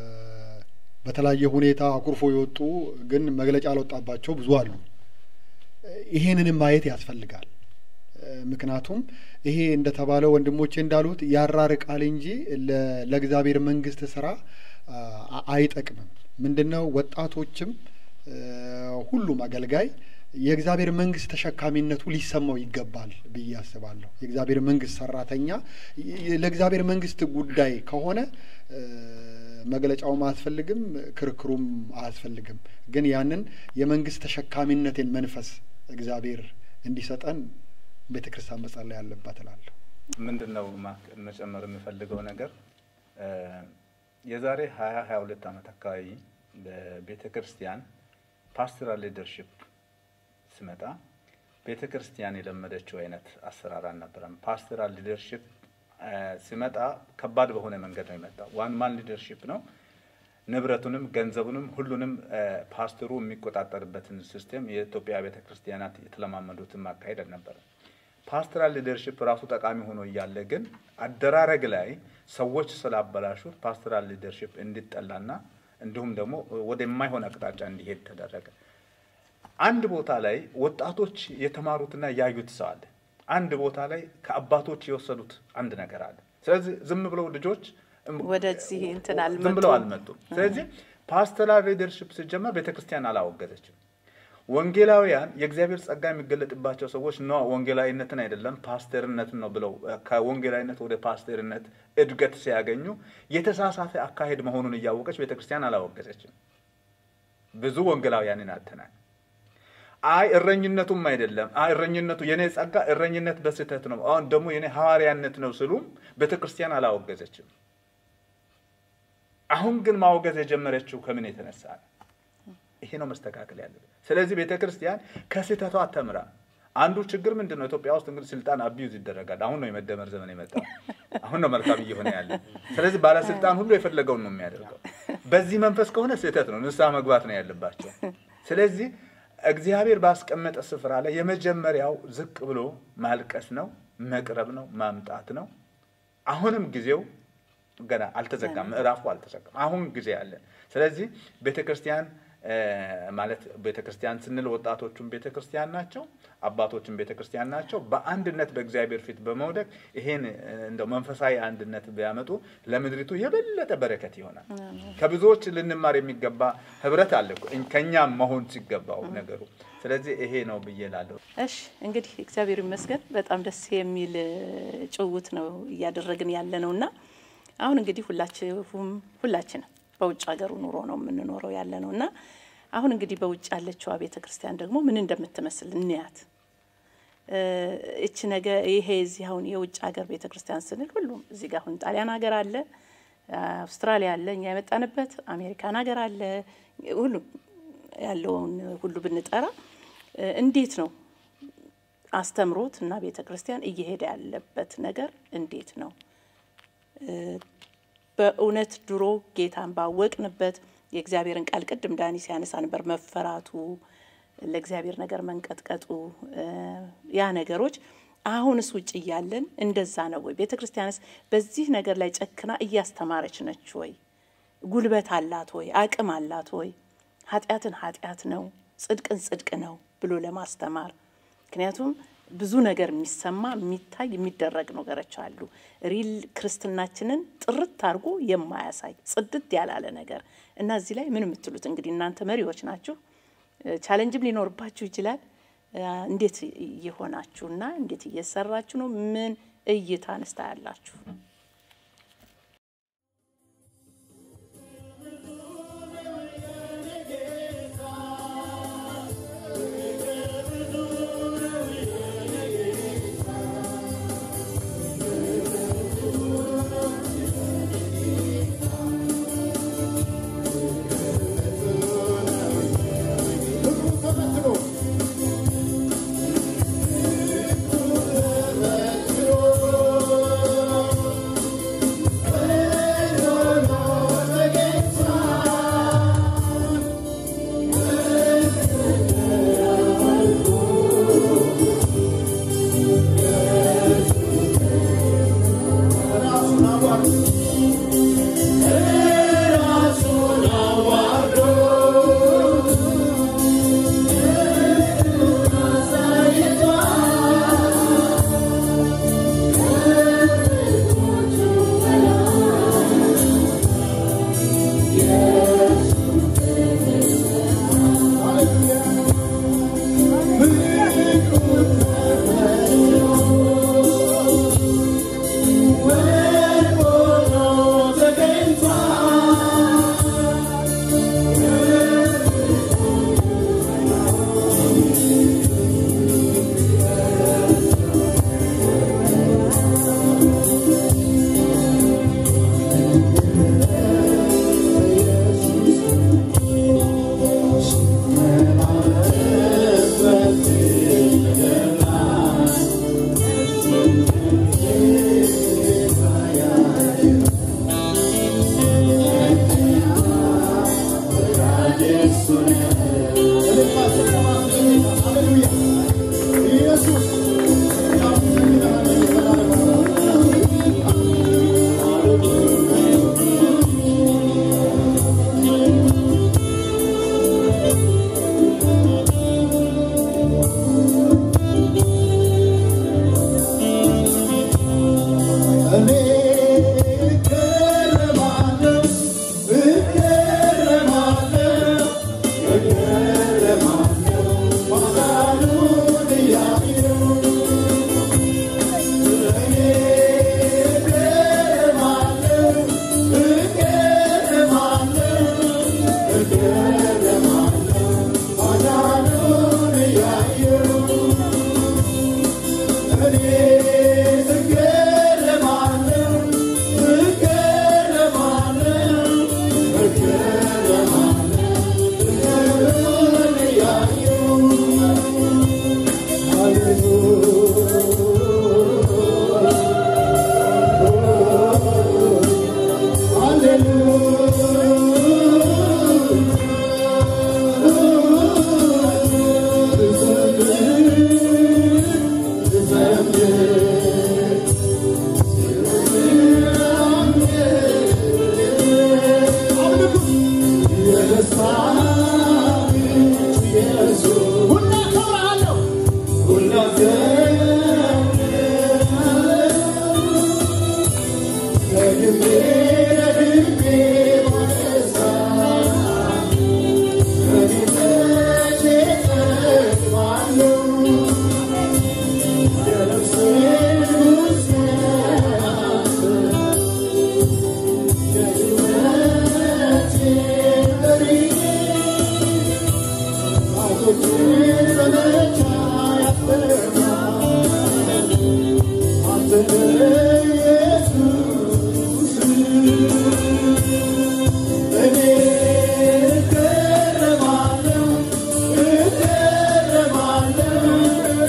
በተለያየ ሁኔታ አኩርፎ የወጡ ግን መግለጫ ያልወጣባቸው ብዙ አሉ። ይሄንንም ማየት ያስፈልጋል። እ፣ ምክንያቱም ይሄ እንደተባለ ወንድሞቼ እንዳሉት ያራርቃል እንጂ ለ- ለእግዚአብሔር መንግስት ስራ አ- አይጠቅምም። ምንድነው ወጣቶችም እ፣ ሁሉም አገልጋይ የእግዚአብሔር መንግስት ተሸካሚነቱ ሊሰማው ይገባል ብዬ አስባለሁ። የእግዚአብሔር መንግስት ሰራተኛ ይ- ለእግዚአብሔር መንግስት ጉዳይ ከሆነ እ፣ መግለጫውም አያስፈልግም፣ ክርክሩም አያስፈልግም። ግን ያንን የመንግስት ተሸካሚነትን መንፈስ እግዚአብሔር እንዲሰጠን ቤተ ክርስቲያን መጸለይ ያለባት እላለሁ። ምንድን ነው ማ- መጨመር የምፈልገው ነገር እ፣ የዛሬ ሀያ ሀያ ሁለት ዓመት አካባቢ በቤተ ክርስቲያን ፓስቶራል ሊደርሽፕ ስመጣ ቤተ ክርስቲያን የለመደችው አይነት አሰራር አልነበረም። ፓስቶራል ሊደርሽፕ ሲመጣ ከባድ በሆነ መንገድ ነው የመጣው። ዋን ማን ሊደርሽፕ ነው። ንብረቱንም ገንዘቡንም ሁሉንም እ፣ ፓስተሩ የሚቆጣጠርበትን ሲስቴም የኢትዮጵያ ቤተ ክርስቲያናት የተለማመዱትን ማካሄድ አልነበረም። ፓስተራል ሊደርሽፕ ራሱ ጠቃሚ ሆኖ እያለ ግን አደራረግ ላይ ሰዎች ስላበላሹት ፓስተራል ሊደርሽፕ እንዲጠላና እንዲሁም ደግሞ ወደ የማይሆን አቅጣጫ እንዲሄድ ተደረገ። አንድ ቦታ ላይ ወጣቶች የተማሩትና ያዩት ሰው አለ። አንድ ቦታ ላይ ከአባቶች የወሰዱት አንድ ነገር አለ። ስለዚህ ዝም ብለው ልጆች ወደዚህ እንትን ዝም ብለው አልመጡም። አልመጡም። ስለዚህ ፓስተራል ሊደርሽፕ ሲጀመር ቤተክርስቲያን አላወገዘችም። ወንጌላውያን የእግዚአብሔር ጸጋ የሚገለጥባቸው ሰዎች ነ ወንጌላዊነትን አይደለም ፓስተርነትን ነው ብለው እ፣ ከወንጌላዊነት ወደ ፓስተርነት እድገት ሲያገኙ የተሳሳተ አካሄድ መሆኑን እያወቀች ቤተክርስቲያን አላወገዘችም። ብዙ ወንጌላውያንን አጥተናል። አይ እረኝነቱም አይደለም አይ እረኝነቱ የኔ ጸጋ እረኝነት በስህተት ነው፣ አሁን ደግሞ የኔ ሐዋርያነት ነው ስሉም ቤተክርስቲያን አላወገዘችም። አሁን ግን ማውገዝ የጀመረችው ከምን የተነሳ ነው? ይሄ ነው መስተካከል ያለበት። ስለዚህ ቤተ ክርስቲያን ከስህተቷ ተምራ አንዱ ችግር ምንድን ነው? ኢትዮጵያ ውስጥ እንግዲህ ስልጣን አቢዩዝ ይደረጋል። አሁን ነው የመደመር ዘመን የመጣው። አሁን ነው መልካም እየሆነ ያለ። ስለዚህ ባለስልጣን ሁሉ የፈለገውን ነው የሚያደርገው። በዚህ መንፈስ ከሆነ ስህተት ነው፣ ንስሐ መግባት ነው ያለባቸው። ስለዚህ እግዚአብሔር ባስቀመጠ ስፍራ ላይ የመጀመሪያው ዝቅ ብሎ ማልቀስ ነው፣ መቅረብ ነው፣ ማምጣት ነው። አሁንም ጊዜው ገና አልተዘጋም፣ ምዕራፉ አልተዘጋም። አሁን ጊዜ አለ። ስለዚህ ቤተ ክርስቲያን እ፣ ማለት ቤተ ክርስቲያን ስንል ወጣቶቹም ቤተ ክርስቲያን ናቸው፣ አባቶችም ቤተ ክርስቲያን ናቸው። በአንድነት በእግዚአብሔር ፊት በመውደቅ ይሄን እ፣ እንደው መንፈሳዊ አንድነት ቢያመጡ ለምድሪቱ የበለጠ በረከት ይሆናል። ከብዙዎች ልንማር የሚገባ ህብረት አለ እኮ፣ እኝ- ከእኛም መሆን ሲገባው ነገሩ። ስለዚህ ይሄ ነው ብዬ ላለሁ። እሺ እንግዲህ እግዚአብሔር ይመስገን በጣም ደስ የሚል እ፣ ጭውውት ነው እያደረግን ያለ ነው እና አሁን እንግዲህ ሁላችሁም ሁላችንም በውጭ ሀገሩ ኑሮ ነው የምንኖረው ያለ ነው እና አሁን እንግዲህ በውጭ ያለችዋ ቤተ ክርስቲያን ደግሞ ምን እንደምትመስል እንያት። እ፣ እች ነገ ይሄ እዚህ አሁን የውጭ ሀገር ቤተ ክርስቲያን ስንል ሁሉም እዚህ ጋር አሁን ጣሊያን ሀገር አለ፣ አውስትራሊያ አለ፣ እኛ የመጣንበት አሜሪካን ሀገር አለ። ሁሉም ያለውን ሁሉ ብንጠራ እ፣ እንዴት ነው አስተምሮት እና ቤተ ክርስቲያን እየሄደ ያለበት ነገር እንዴት ነው? እ፣ በእውነት ድሮ ጌታን ባወቅንበት የእግዚአብሔርን ቃል ቅድም ዳኒ ሲያነሳ ነበር፣ መፈራቱ፣ ለእግዚአብሔር ነገር መንቀጥቀጡ እ፣ ያ ነገሮች አሁንስ ውጭ እያለን እንደዛ ነው ወይ? ቤተ ክርስቲያንስ በዚህ ነገር ላይ ጨክና እያስተማረች ነች ወይ? ጉልበት አላት ወይ? አቅም አላት ወይ? ኃጢአትን ኃጢአት ነው፣ ጽድቅን ጽድቅ ነው ብሎ ለማስተማር ምክንያቱም ብዙ ነገር የሚሰማ የሚታይ የሚደረግ ነገሮች አሉ። ሪል ክርስትናችንን ጥርት አድርጎ የማያሳይ ጽድት ያላለ ነገር እና እዚህ ላይ ምን የምትሉት እንግዲህ እናንተ መሪዎች ናችሁ። ቻለንጅም ሊኖርባችሁ ይችላል። እ፣ እንዴት እየሆናችሁና እንዴት እየሰራችሁ ነው? ምን እይታ ንስታ ያላችሁ? እኔ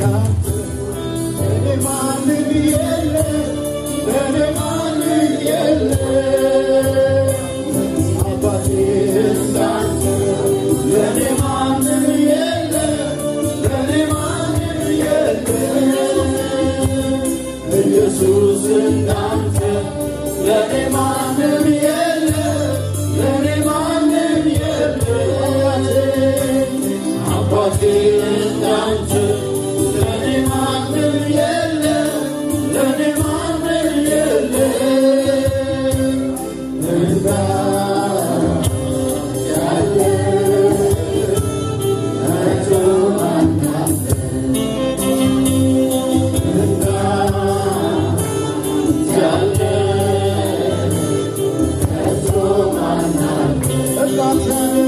እንዳንተ ለእኔ ማንም የለም ለእኔ ማንም የለም አባቴ እንዳንተ ለእኔ ማንም የለም ለእኔ ማንም የለም ኢየሱስ እንዳንተ ለእኔ ማንም የለም ለእኔ ማንም የለም አባቴ እንዳንተ ለእኔ ማንም የለም ለእኔ ማንም የለም እንዳንተ ያለ ከቶ ማንም እንዳንተ ያለ ከቶ ማንም እንዳንተ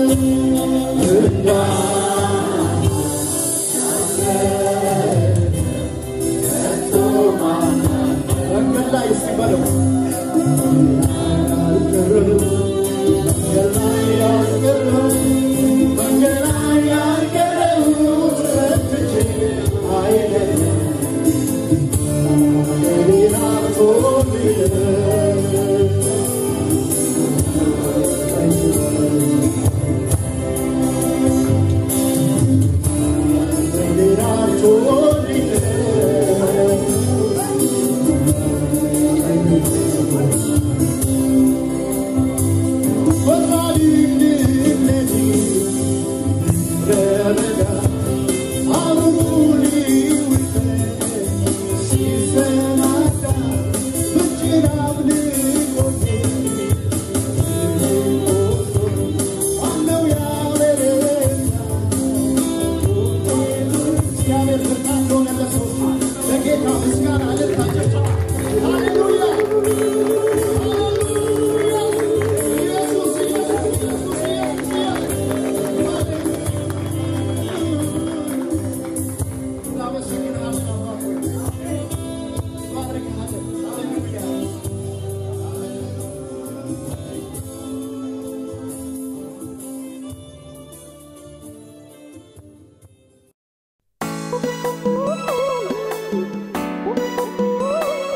መንገድ ላይ እስኪ በለው መንገድ ላይ ያልቀረው መንገድ ላይ ያልቀረው ረትቼ አይደለም ሌላ እግዚአብሔር ብርታት ሆነ ለሰው ለጌታ ምስጋና ልታጨጫ